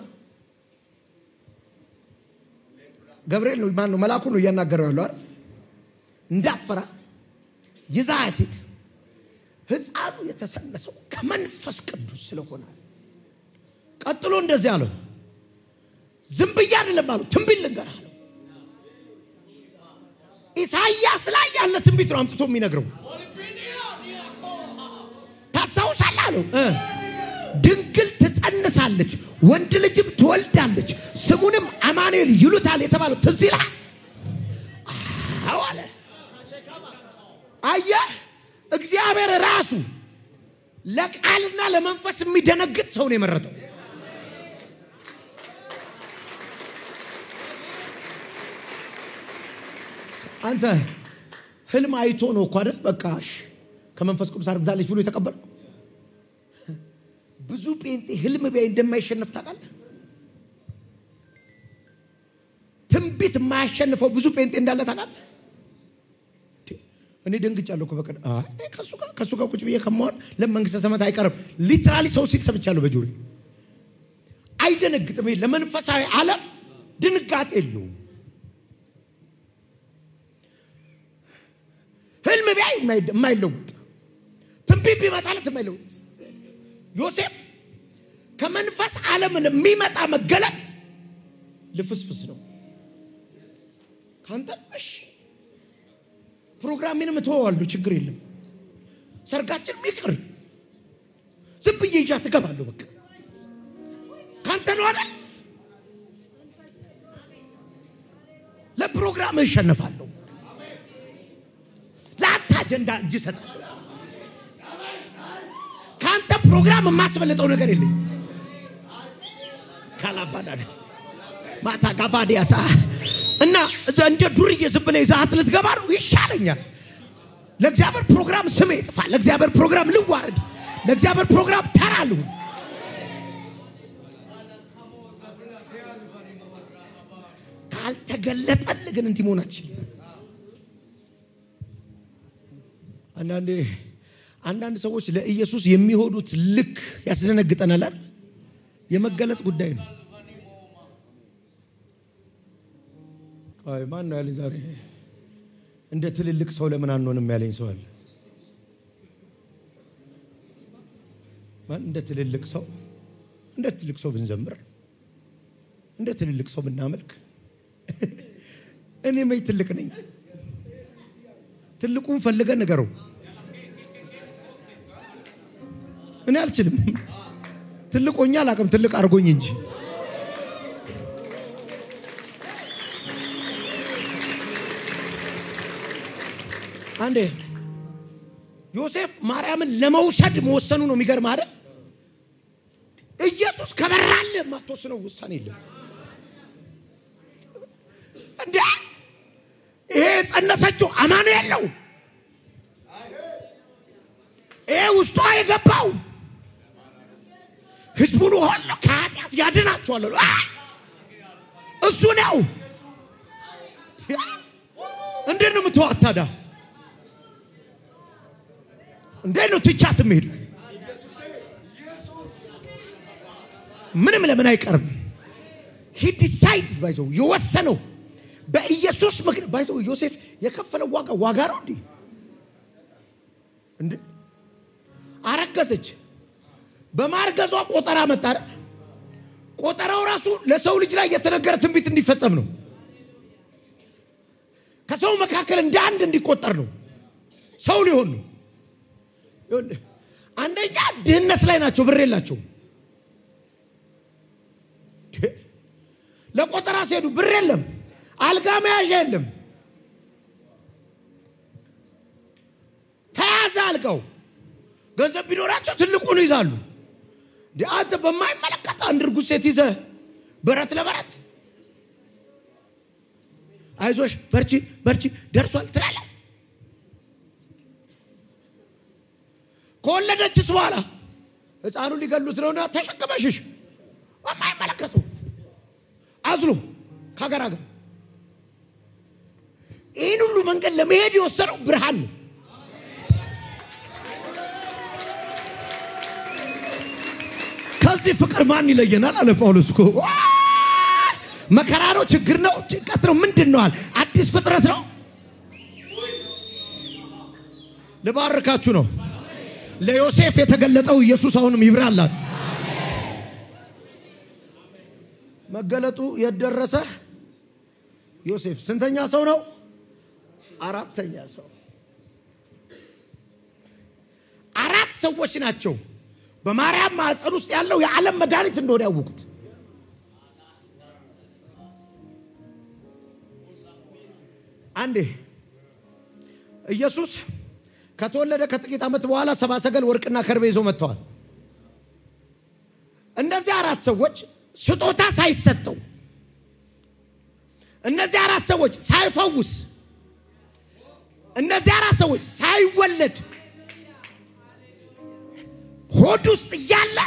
ገብርኤል ነው ማን ነው መልአኩ ነው እያናገረው ያለው አይደል? እንዳትፈራ ይዛት ሂድ። ሕፃኑ የተሰነሰው ከመንፈስ ቅዱስ ስለሆነ ቀጥሎ እንደዚህ አለው። ዝም ብዬ አይደለም አለው፣ ትንቢት ልንገርህ አለው። ኢሳይያስ ላይ ያለ ትንቢት ነው አምጥቶ የሚነግረው። ታስታውሳለህ አለው እ ድንግል ትጸንሳለች፣ ወንድ ልጅም ትወልዳለች፣ ስሙንም አማኑኤል ይሉታል የተባለው ትዝ ይልሃል? አዎ አለ። አየህ እግዚአብሔር ራሱ ለቃልና ለመንፈስ የሚደነግጥ ሰው ነው የመረጠው። አንተ ህልም አይቶ ነው እኮ አይደል? በቃ እሺ ከመንፈስ ቅዱስ አርግዛለች ብሎ የተቀበለው። ብዙ ጴንጤ ህልም ቢያይ እንደማይሸነፍ ታውቃለህ? ትንቢት የማያሸንፈው ብዙ ጴንጤ እንዳለ ታውቃለህ? እኔ ደንግጫለሁ እኮ በቀን አይ እኔ ከሱ ጋር ከሱ ጋር ቁጭ ብዬ ከመሆን ለመንግስተ ሰማያት አይቀርም። ሊትራሊ ሰው ሲል ሰምቻለሁ በጆሮዬ። አይደነግጥም። ይሄ ለመንፈሳዊ ዓለም ድንጋጤ የለውም። ህልም ቢያይ የማይ- የማይለውጥ ትንቢት ቢመጣለት የማይለውጥ ዮሴፍ ከመንፈስ ዓለም የሚመጣ መገለጥ ልፍስፍስ ነው። ከአንተ እሺ ፕሮግራሜንም እተወዋለሁ፣ ችግር የለም። ሰርጋችን ይቅር፣ ዝም ብዬ ይዣት እገባለሁ። በቃ ከአንተ ነው አይደል? ለፕሮግራም እሸነፋለሁ። ለአንተ አጀንዳ እጅ እሰጣለሁ። ከአንተ ፕሮግራም የማስበልጠው ነገር የለኝ። ካላባዳ ማታ ጋባዲያሳ እና እዛ እንደ ዱርዬ ዝም ብለህ ይዘሃት ልትገባ ነው ይሻለኛል። ለእግዚአብሔር ፕሮግራም ስሜ ይጥፋ። ለእግዚአብሔር ፕሮግራም ልዋረድ። ለእግዚአብሔር ፕሮግራም ተራ ልሁን። ካልተገለጠልህ ግን እንዲህ መሆን አትችልም። አንዳንዴ አንዳንድ ሰዎች ለኢየሱስ የሚሆዱት ልክ ያስደነግጠናል አይደል? የመገለጥ ጉዳይ ነው። አይ ማን ነው ያለኝ ዛሬ እንደ ትልልቅ ሰው ለምን አንሆንም ያለኝ ሰው አለ። ማን እንደ ትልልቅ ሰው እንደ ትልቅ ሰው ብንዘምር እንደ ትልልቅ ሰው ብናመልክ እኔ መች ትልቅ ነኝ? ትልቁን ፈልገን ንገረው። እኔ አልችልም። ትልቆኛ አላቅም፣ ትልቅ አድርጎኝ እንጂ አንዴ ዮሴፍ ማርያምን ለመውሰድ መወሰኑ ነው የሚገርም አይደል? ኢየሱስ ከበራልህ የማትወስነው ውሳኔ የለም። እንዴ ይሄ የጸነሰችው አማኑኤል ነው። ይሄ ውስጧ የገባው ህዝቡን ሁሉ ከኃጢአት ያድናቸዋል። አ! እሱ ነው። እንዴት ነው የምትዋት ታዲያ? እንዴት ነው ትቻት የምሄድ? ምንም ለምን አይቀርም። ሂ ዲሳይድ ባይዘው የወሰነው በኢየሱስ ምክንያት ባይዘው ዮሴፍ የከፈለው ዋጋ ዋጋ ነው እንዴ? እንዴ አረገዘች። በማርገዟ ቆጠራ መጣ አይደል? ቆጠራው ራሱ ለሰው ልጅ ላይ የተነገረ ትንቢት እንዲፈጸም ነው። ከሰው መካከል እንደ አንድ እንዲቆጠር ነው። ሰው ሊሆን ነው። ይኸውልህ፣ አንደኛ ድህነት ላይ ናቸው፣ ብር የላቸውም። ለቆጠራ ሲሄዱ ብር የለም፣ አልጋ መያዣ የለም። ተያዘ አልጋው። ገንዘብ ቢኖራቸው ትልቁን ይዛሉ። እንደ አንተ በማይመለከት አንድ እርጉዝ ሴት ይዘህ በረት ለበረት አይዞሽ በርቺ በርቺ ደርሷል ትላለህ። ከወለደችስ በኋላ ህፃኑ ሊገሉት ነውና ተሸክመሽሽ በማይመለከቱ አዝሎ ከሀገር ሀገር ይህን ሁሉ መንገድ ለመሄድ የወሰነው ብርሃን ነው። ከዚህ ፍቅር ማን ይለየናል? አለ ጳውሎስ እኮ መከራ ነው፣ ችግር ነው፣ ጭንቀት ነው፣ ምንድን ነዋል? አዲስ ፍጥረት ነው። ልባርካችሁ ነው። ለዮሴፍ የተገለጠው ኢየሱስ አሁንም ይብራላል። መገለጡ የደረሰ ዮሴፍ ስንተኛ ሰው ነው? አራተኛ ሰው። አራት ሰዎች ናቸው በማርያም ማዕፀን ውስጥ ያለው የዓለም መድኃኒት እንደሆነ ያወቁት። አንዴ ኢየሱስ ከተወለደ ከጥቂት ዓመት በኋላ ሰባ ሰገል ወርቅና ከርቤ ይዘው መጥተዋል። እነዚህ አራት ሰዎች ስጦታ ሳይሰጠው እነዚህ አራት ሰዎች ሳይፈውስ እነዚህ አራት ሰዎች ሳይወለድ ሆድ ውስጥ እያለ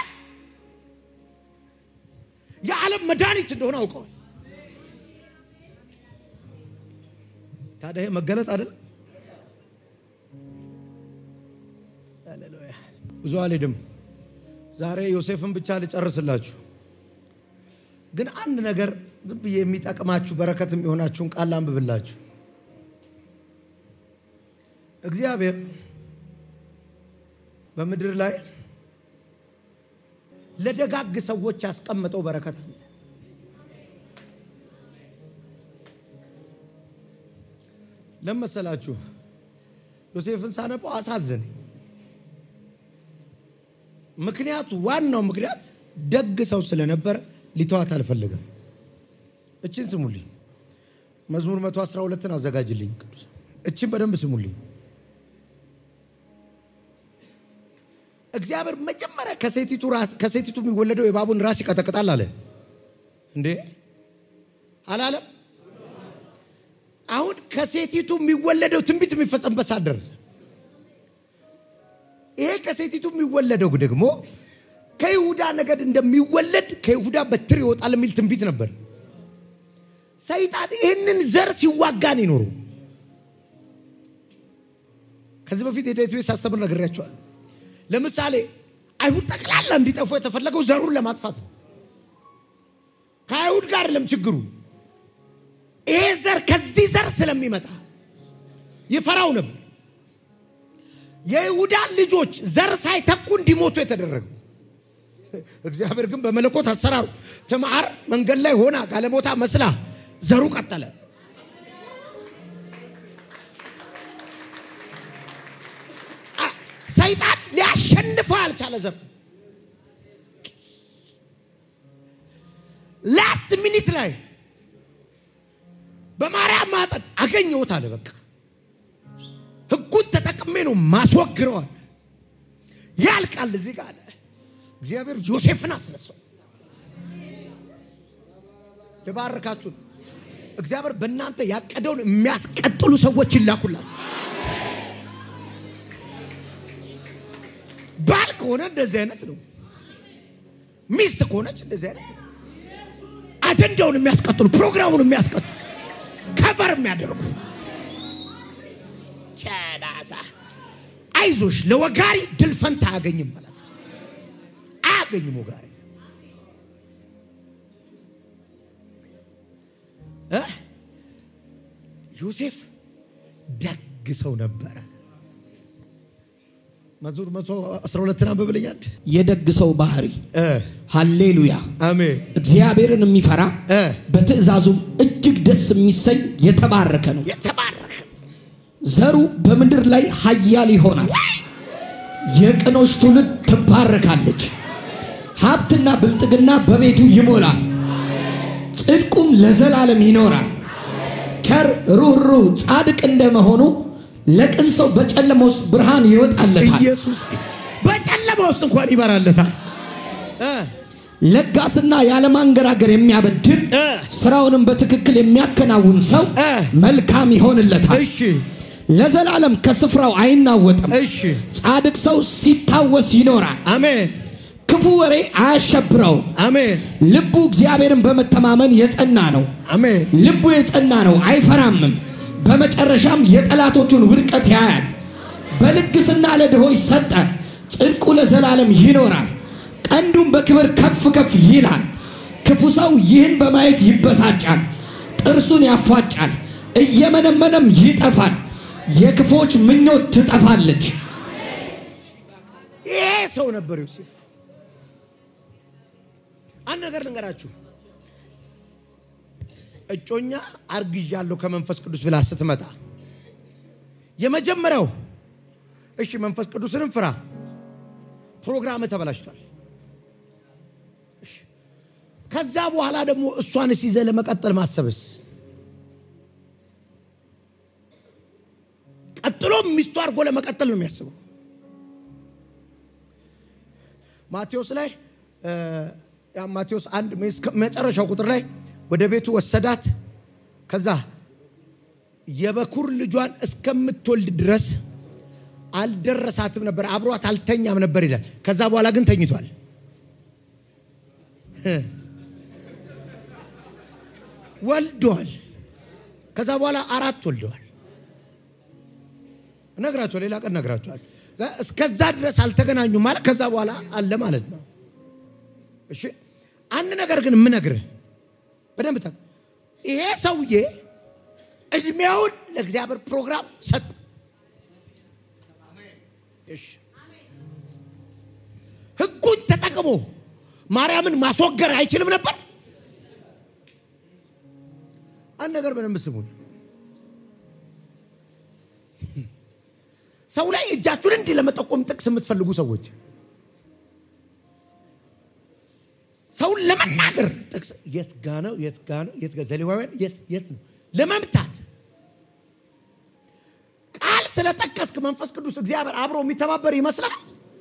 የዓለም መድኃኒት እንደሆነ አውቀዋል። ታዲያ ይሄ መገለጥ አይደለም? ሃሌሉያ። ብዙ አልሄድም። ዛሬ ዮሴፍን ብቻ ልጨርስላችሁ። ግን አንድ ነገር ዝም ብዬ የሚጠቅማችሁ በረከት የሚሆናችሁን ቃል አንብብላችሁ። እግዚአብሔር በምድር ላይ ለደጋግ ሰዎች ያስቀመጠው በረከት አለ። ለመሰላችሁ ዮሴፍን ሳነበው አሳዘነኝ። ምክንያቱ ዋናው ምክንያት ደግ ሰው ስለነበረ ሊተዋት አልፈለገም። እችን ስሙልኝ። መዝሙር 112ን አዘጋጅልኝ ቅዱስ። እችን በደንብ ስሙልኝ። እግዚአብሔር መጀመሪያ ከሴቲቱ ራስ ከሴቲቱ የሚወለደው የእባቡን ራስ ይቀጠቅጣል አለ እንዴ? አላለም? አሁን ከሴቲቱ የሚወለደው ትንቢት የሚፈጸምበት ሰዓት ደረሰ። ይሄ ከሴቲቱ የሚወለደው ደግሞ ከይሁዳ ነገድ እንደሚወለድ ከይሁዳ በትር ይወጣል የሚል ትንቢት ነበር። ሰይጣን ይህንን ዘር ሲዋጋን ይኖሩ። ከዚህ በፊት የዳዊት ቤት ሳስተምር ነግሬያቸዋለሁ። ለምሳሌ አይሁድ ጠቅላላ እንዲጠፉ የተፈለገው ዘሩን ለማጥፋት ነው። ከአይሁድ ጋር ለም ችግሩ ይሄ ዘር ከዚህ ዘር ስለሚመጣ ይፈራው ነበር። የይሁዳን ልጆች ዘር ሳይተኩ እንዲሞቱ የተደረገው እግዚአብሔር ግን በመለኮት አሰራሩ ትምዓር መንገድ ላይ ሆና ጋለሞታ መስላ ዘሩ ቀጠለ። ሰይጣን ሊያሸንፈው ያልቻለ ዘር ላስት ሚኒት ላይ በማርያም ማፀን አገኘሁት አለ። በቃ ህጉን ተጠቅሜ ነው ማስወግረዋል። ያልቃል እዚህ ጋር አለ። እግዚአብሔር ዮሴፍን አስነሳው። ልባርካችሁ ነው። እግዚአብሔር በእናንተ ያቀደውን የሚያስቀጥሉ ሰዎች ይላኩላል። ባል ከሆነ እንደዚህ አይነት ነው። ሚስት ከሆነች እንደዚህ አይነት ነው። አጀንዳውን የሚያስቀጥሉ ፕሮግራሙን የሚያስቀጥሉ ከቨር የሚያደርጉ ጨዳሳ አይዞሽ፣ ለወጋሪ ድል ፈንታ አያገኝም ማለት ነው። አያገኝም ወጋሪ እ ዮሴፍ ደግ ሰው ነበረ። መዝሙር መቶ አስራ ሁለትን አንብብልኛል። የደግ ሰው ባህሪ እ ሃሌሉያ። አሜን እግዚአብሔርን የሚፈራ እ በትእዛዙም እጅግ ደስ የሚሰኝ የተባረከ ነው። የተባረከ ዘሩ በምድር ላይ ኃያል ይሆናል። የቅኖች ትውልድ ትባረካለች። ሀብትና ብልጥግና በቤቱ ይሞላል። ጽድቁም ለዘላለም ይኖራል። ቸር ሩህሩህ ጻድቅ እንደመሆኑ ለቅን ሰው በጨለማ ውስጥ ብርሃን ይወጣለታል። ኢየሱስ በጨለማ ውስጥ እንኳን ይበራለታል። እ ለጋስና ያለማንገራገር የሚያበድር እ ስራውንም በትክክል የሚያከናውን ሰው እ መልካም ይሆንለታል። እሺ ለዘላለም ከስፍራው አይናወጥም። እሺ ጻድቅ ሰው ሲታወስ ይኖራል። አሜን ክፉ ወሬ አያሸብረውም። አሜን ልቡ እግዚአብሔርን በመተማመን የጸና ነው። አሜን ልቡ የጸና ነው፣ አይፈራምም። በመጨረሻም የጠላቶቹን ውድቀት ያያል። በልግስና ለድሆች ሰጠ፣ ጽድቁ ለዘላለም ይኖራል። ቀንዱም በክብር ከፍ ከፍ ይላል። ክፉ ሰው ይህን በማየት ይበሳጫል፣ ጥርሱን ያፏጫል፣ እየመነመነም ይጠፋል። የክፎች ምኞት ትጠፋለች። ይሄ ሰው ነበር ዮሴፍ። አንድ ነገር ልንገራችሁ። እጮኛ አርግዣለሁ ከመንፈስ ቅዱስ ብላ ስትመጣ የመጀመሪያው እሺ መንፈስ ቅዱስንም ፍራ፣ ፕሮግራም ተበላሽቷል። እሺ፣ ከዛ በኋላ ደግሞ እሷንስ ይዘህ ለመቀጠል ማሰብስ ቀጥሎ ሚስቱ አድርጎ ለመቀጠል ነው የሚያስበው። ማቴዎስ ላይ እ ያ ማቴዎስ አንድ እስከ መጨረሻው ቁጥር ላይ ወደ ቤቱ ወሰዳት። ከዛ የበኩር ልጇን እስከምትወልድ ድረስ አልደረሳትም ነበር፣ አብሯት አልተኛም ነበር ይላል። ከዛ በኋላ ግን ተኝቷል። ወልደዋል። ከዛ በኋላ አራት ወልደዋል። እነግራቸዋለሁ፣ ሌላ ቀን እነግራቸዋለሁ። እስከዛ ድረስ አልተገናኙም ማለት ከዛ በኋላ አለ ማለት ነው። እሺ አንድ ነገር ግን የምነግርህ በደንብ ታ ይሄ ሰውዬ እድሜውን ለእግዚአብሔር ፕሮግራም ሰጥ ህጉን ተጠቅሞ ማርያምን ማስወገር አይችልም ነበር። አንድ ነገር በደንብ ስሙን። ሰው ላይ እጃችሁን እንዲህ ለመጠቆም ጥቅስ የምትፈልጉ ሰዎች ሰውን ለመናገር ጥቅስ የት ጋ ነው? የት ጋ ነው? የት ጋ ዘሌዋውያን የት የት ነው? ለመምታት ቃል ስለጠቀስክ መንፈስ ቅዱስ እግዚአብሔር አብሮ የሚተባበር ይመስላል።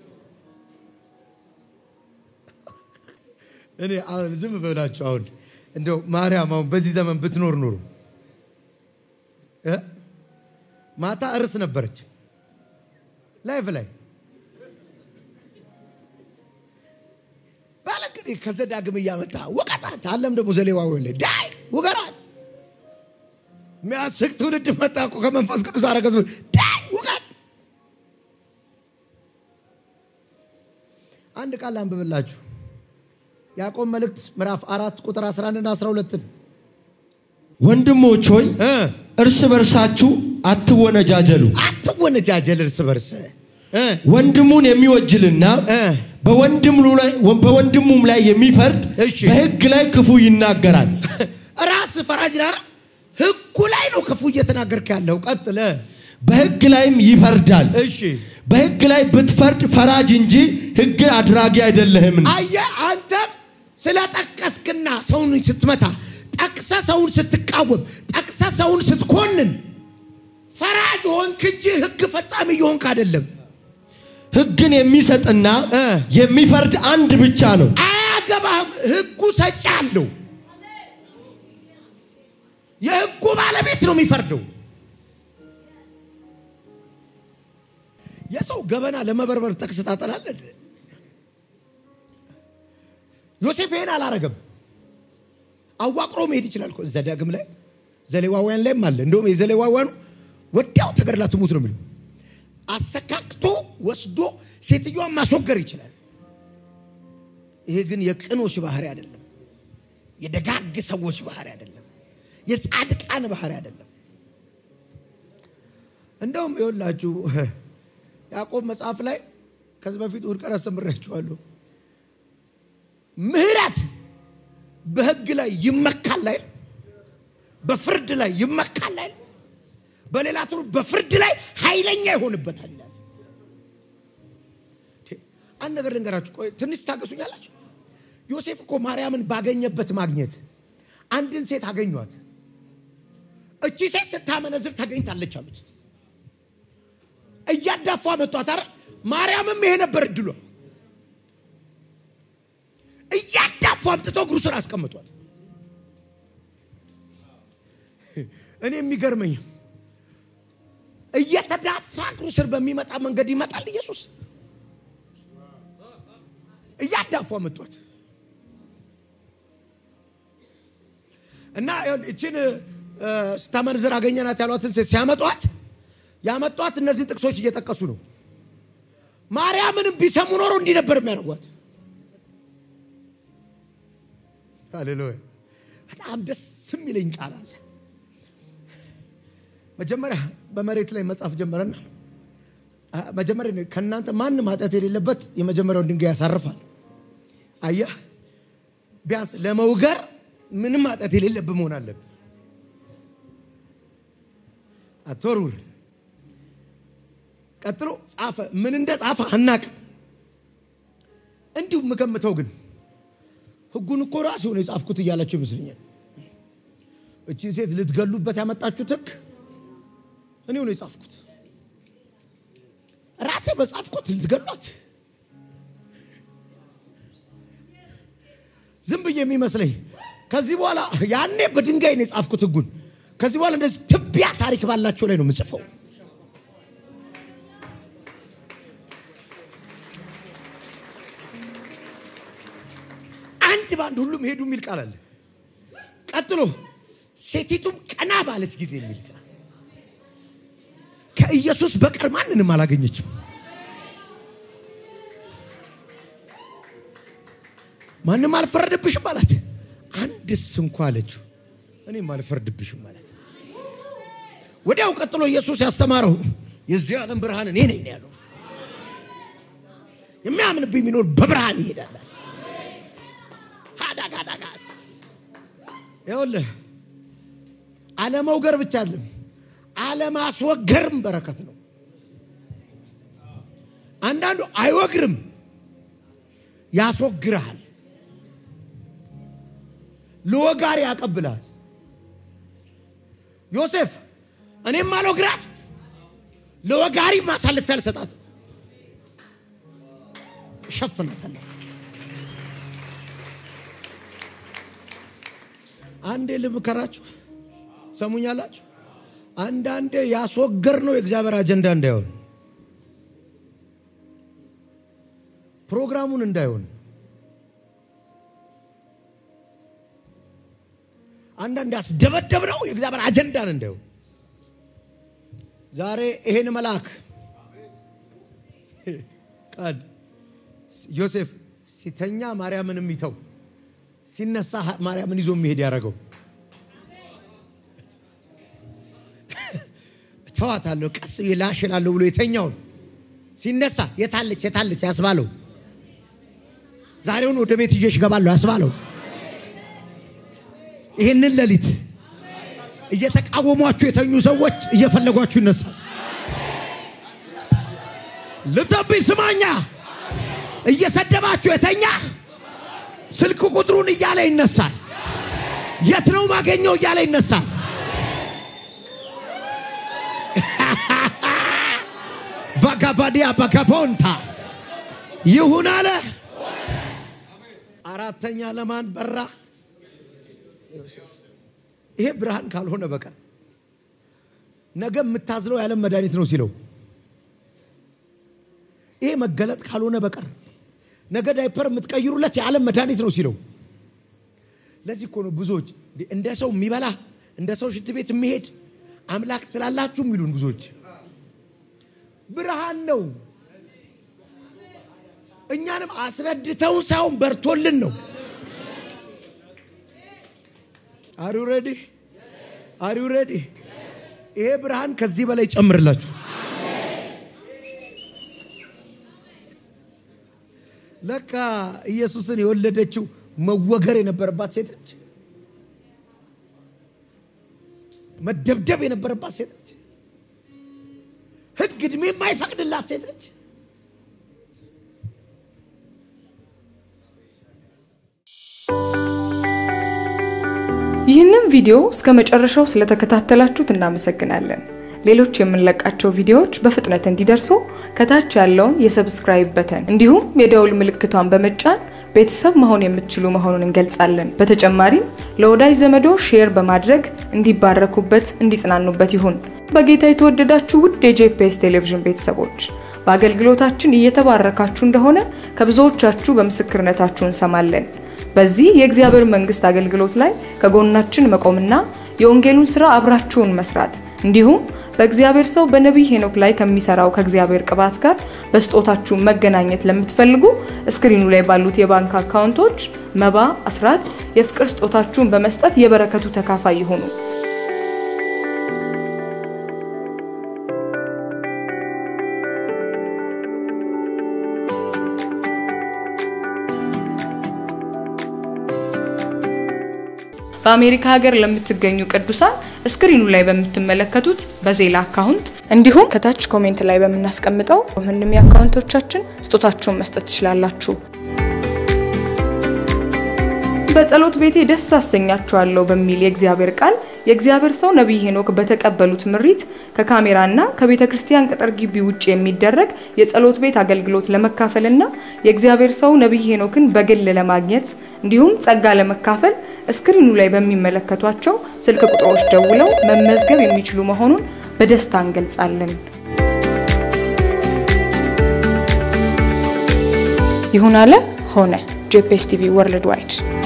እኔ አሁን ዝም በላችሁ። አሁን እንደው ማርያም አሁን በዚህ ዘመን ብትኖር ኖሩ ማታ እርስ ነበረች ላይፍ ላይ ባለ እንግዲህ ከዘዳግም እያመጣ ውቀጣት አለም ደግሞ ዘሌዋዊ ላይ ዳይ ውገራት የሚያስቅ ትውልድ መጣ እኮ ከመንፈስ ቅዱስ አረገዝ ዳይ ውቀት አንድ ቃል አንብብላችሁ ያዕቆብ መልእክት ምዕራፍ አራት ቁጥር 11 እና 12 ወንድሞች ሆይ እርስ በርሳችሁ አትወነጃጀሉ። አትወነጃጀል እርስ በርስ እ ወንድሙን የሚወጅልና እ በወንድሙ ላይ በወንድሙም ላይ የሚፈርድ እሺ። በሕግ ላይ ክፉ ይናገራል። ራስ ፈራጅ ናር ህጉ ላይ ነው ክፉ እየተናገርክ ያለው። ቀጥለ በሕግ ላይም ይፈርዳል። እሺ በሕግ ላይ ብትፈርድ ፈራጅ እንጂ ሕግ አድራጊ አይደለህም። አየ አንተም ስለጠቀስክና ሰውን ስትመታ ጠቅሰ ሰውን ስትቃወም ጠቅሰ ሰውን ስትኮንን ፈራጅ ሆንክ እንጂ ህግ ፈጻሚ እየሆንክ አይደለም። ሕግን የሚሰጥና እ የሚፈርድ አንድ ብቻ ነው። አያገባህም። ህጉ ሰጪ አለው። የህጉ ባለቤት ነው የሚፈርደው። የሰው ገበና ለመበርበር ጥቅስ ታጠላለህ። ዮሴፍ ይሄን አላረገም። አዋቅሮ መሄድ ይችላል እኮ ዘዳግም ላይ ዘሌዋውያን ላይም አለ። እንደውም የዘሌዋውያኑ ወዲያው ተገድላ ትሙት ነው የሚለው። አሰካክቶ ወስዶ ሴትዮዋን ማስወገር ይችላል። ይሄ ግን የቅኖች ባህሪ አይደለም። የደጋግ ሰዎች ባህሪ አይደለም። የጻድቃን ባህሪ አይደለም። እንደውም ይኸውላችሁ ያዕቆብ መጽሐፍ ላይ ከዚህ በፊት እሑድ ቀን አስተምሬያችኋለሁ። ምህረት በህግ ላይ ይመካል ላይ በፍርድ ላይ ይመካል ላይ በሌላ ትሩ በፍርድ ላይ ኃይለኛ ይሆንበታል ይላል። አንድ ነገር ልንገራችሁ፣ ቆይ ትንሽ ታገሱኛላችሁ። ዮሴፍ እኮ ማርያምን ባገኘበት ማግኘት አንድን ሴት አገኟት። እቺ ሴት ስታመነዝር ተገኝታለች አሉት። እያዳፏ መጧት አይደል? ማርያምም ይሄ ነበር እድሏ። እያዳፉ አምጥቶ እግሩ ስር አስቀምጧት። እኔ የሚገርመኝ እየተዳፋ እግሩ ስር በሚመጣ መንገድ ይመጣል ኢየሱስ። እያዳፉ አመጧት እና እችን ስታመንዝር አገኘናት ያሏትን ሴት ሲያመጧት ያመጧት እነዚህን ጥቅሶች እየጠቀሱ ነው። ማርያምንም ቢሰሙ ኖሮ እንዲህ ነበር የሚያደርጓት። ሃሌሉያ! በጣም ደስ የሚለኝ ቃል አለ። መጀመሪያ በመሬት ላይ መጻፍ ጀመረና መጀመሪያ ከእናንተ ማንም ኃጢአት የሌለበት የመጀመሪያውን ድንጋይ ያሳርፋል። አየህ፣ ቢያንስ ለመውገር ምንም ኃጢአት የሌለብህ መሆን አለብህ። አትወርውር። ቀጥሎ ጻፈ። ምን እንደ ጻፈ አናቅም። እንዲሁ የምገምተው ግን ህጉን እኮ ራሱ ነው የጻፍኩት እያላቸው ይመስለኛል። እቺን ሴት ልትገሉበት ያመጣችሁት ህግ እኔው ነው የጻፍኩት። ራሴ በጻፍኩት ልትገሏት ዝም ብዬ የሚመስለኝ ከዚህ በኋላ ያኔ በድንጋይ ነው የጻፍኩት ህጉን። ከዚህ በኋላ እንደዚህ ትቢያ ታሪክ ባላቸው ላይ ነው የምጽፈው። አንድ በአንድ ሁሉም ሄዱ የሚል ቃል አለ። ቀጥሎ ሴቲቱም ቀና ባለች ጊዜ የሚል ቃል ከኢየሱስ በቀር ማንንም አላገኘችም። ማንም አልፈረድብሽም አላት። አንድስ እንኳ አለችው እኔም አልፈርድብሽም ማለት። ወዲያው ቀጥሎ ኢየሱስ ያስተማረው የዚህ ዓለም ብርሃን እኔ ነኝ ያለው የሚያምንብኝ የሚኖር በብርሃን ይሄዳል። ሀዳጋዳጋስ ይኸውልህ አለመውገር ብቻ አይደለም አለማስወገርም በረከት ነው። አንዳንዱ አይወግርም፣ ያስወግርሃል። ለወጋሪ ያቀብላል። ዮሴፍ እኔም አልወግራት ለወጋሪ ማሳልፌ አልሰጣትም፣ እሸፍናታለሁ። አንዴ ልምከራችሁ፣ ሰሙኛላችሁ። አንዳንዴ ያስወገር ነው የእግዚአብሔር አጀንዳ እንዳይሆን ፕሮግራሙን እንዳይሆን አንዳንድ ያስደበደብ ነው የእግዚአብሔር አጀንዳን እንዳይሆን ዛሬ ይሄን መልአክ ቃል ዮሴፍ ሲተኛ ማርያምን የሚተው ሲነሳ ማርያምን ይዞ የሚሄድ ያደረገው ተዋታለሁ ቀስ ላሽላለሁ ብሎ የተኛውን ሲነሳ የታለች የታለች ያስባለው ዛሬውን ወደ ቤት ይዤሽ እገባለሁ ያስባለው ይህንን ሌሊት እየተቃወሟችሁ የተኙ ሰዎች እየፈለጓችሁ ይነሳል። ልተብኝ ስማኛ እየሰደባችሁ የተኛ ስልክ ቁጥሩን እያለ ይነሳል። የት ነው ማገኘው እያለ ይነሳል። ቫጋቫዲያ በጋፎንታስ ይሁን አለ። አራተኛ ለማን በራ? ይሄ ብርሃን ካልሆነ በቀር ነገ የምታዝለው የዓለም መድኃኒት ነው ሲለው፣ ይሄ መገለጥ ካልሆነ በቀር ነገ ዳይፐር የምትቀይሩለት የዓለም መድኃኒት ነው ሲለው፣ ለዚህ እኮ ነው ብዙዎች እንደ ሰው የሚበላ እንደ ሰው ሽንት ቤት የሚሄድ አምላክ ትላላችሁ የሚሉን ብዙዎች። ብርሃን ነው። እኛንም አስረድተውን ሳይሆን በርቶልን ነው። አሪ ሬዲ አሪ ሬዲ። ይሄ ብርሃን ከዚህ በላይ ጨምርላችሁ። ለካ ኢየሱስን የወለደችው መወገር የነበረባት ሴት ነች። መደብደብ የነበረባት ሴት ነች። ሕግ ዕድሜ የማይፈቅድላት ሴት ነች። ይህንን ቪዲዮ እስከ መጨረሻው ስለተከታተላችሁት እናመሰግናለን። ሌሎች የምንለቃቸው ቪዲዮዎች በፍጥነት እንዲደርሱ ከታች ያለውን የሰብስክራይብ በተን እንዲሁም የደውል ምልክቷን በመጫን ቤተሰብ መሆን የምትችሉ መሆኑን እንገልጻለን። በተጨማሪም ለወዳጅ ዘመዶ ሼር በማድረግ እንዲባረኩበት፣ እንዲጽናኑበት ይሁን። በጌታ የተወደዳችሁ ውድ የጄፒኤስ ቴሌቪዥን ቤተሰቦች በአገልግሎታችን እየተባረካችሁ እንደሆነ ከብዙዎቻችሁ በምስክርነታችሁ እንሰማለን። በዚህ የእግዚአብሔር መንግስት አገልግሎት ላይ ከጎናችን መቆምና የወንጌሉን ስራ አብራችሁን መስራት እንዲሁም በእግዚአብሔር ሰው በነቢይ ሄኖክ ላይ ከሚሰራው ከእግዚአብሔር ቅባት ጋር በስጦታችሁ መገናኘት ለምትፈልጉ እስክሪኑ ላይ ባሉት የባንክ አካውንቶች መባ፣ አስራት፣ የፍቅር ስጦታችሁን በመስጠት የበረከቱ ተካፋይ ይሁኑ። በአሜሪካ ሀገር ለምትገኙ ቅዱሳን እስክሪኑ ላይ በምትመለከቱት በዜላ አካውንት እንዲሁም ከታች ኮሜንት ላይ በምናስቀምጠው ምንም የአካውንቶቻችን ስጦታችሁን መስጠት ትችላላችሁ። በጸሎት ቤቴ ደስ አሰኛችኋለሁ በሚል የእግዚአብሔር ቃል የእግዚአብሔር ሰው ነቢይ ሄኖክ በተቀበሉት ምሪት ከካሜራና ከቤተ ክርስቲያን ቅጥር ግቢ ውጭ የሚደረግ የጸሎት ቤት አገልግሎት ለመካፈልና የእግዚአብሔር ሰው ነቢይ ሄኖክን በግል ለማግኘት እንዲሁም ጸጋ ለመካፈል እስክሪኑ ላይ በሚመለከቷቸው ስልክ ቁጥሮች ደውለው መመዝገብ የሚችሉ መሆኑን በደስታ እንገልጻለን። ይሁን አለ ሆነ። ጄፒኤስ ቲቪ ወርልድ ዋይድ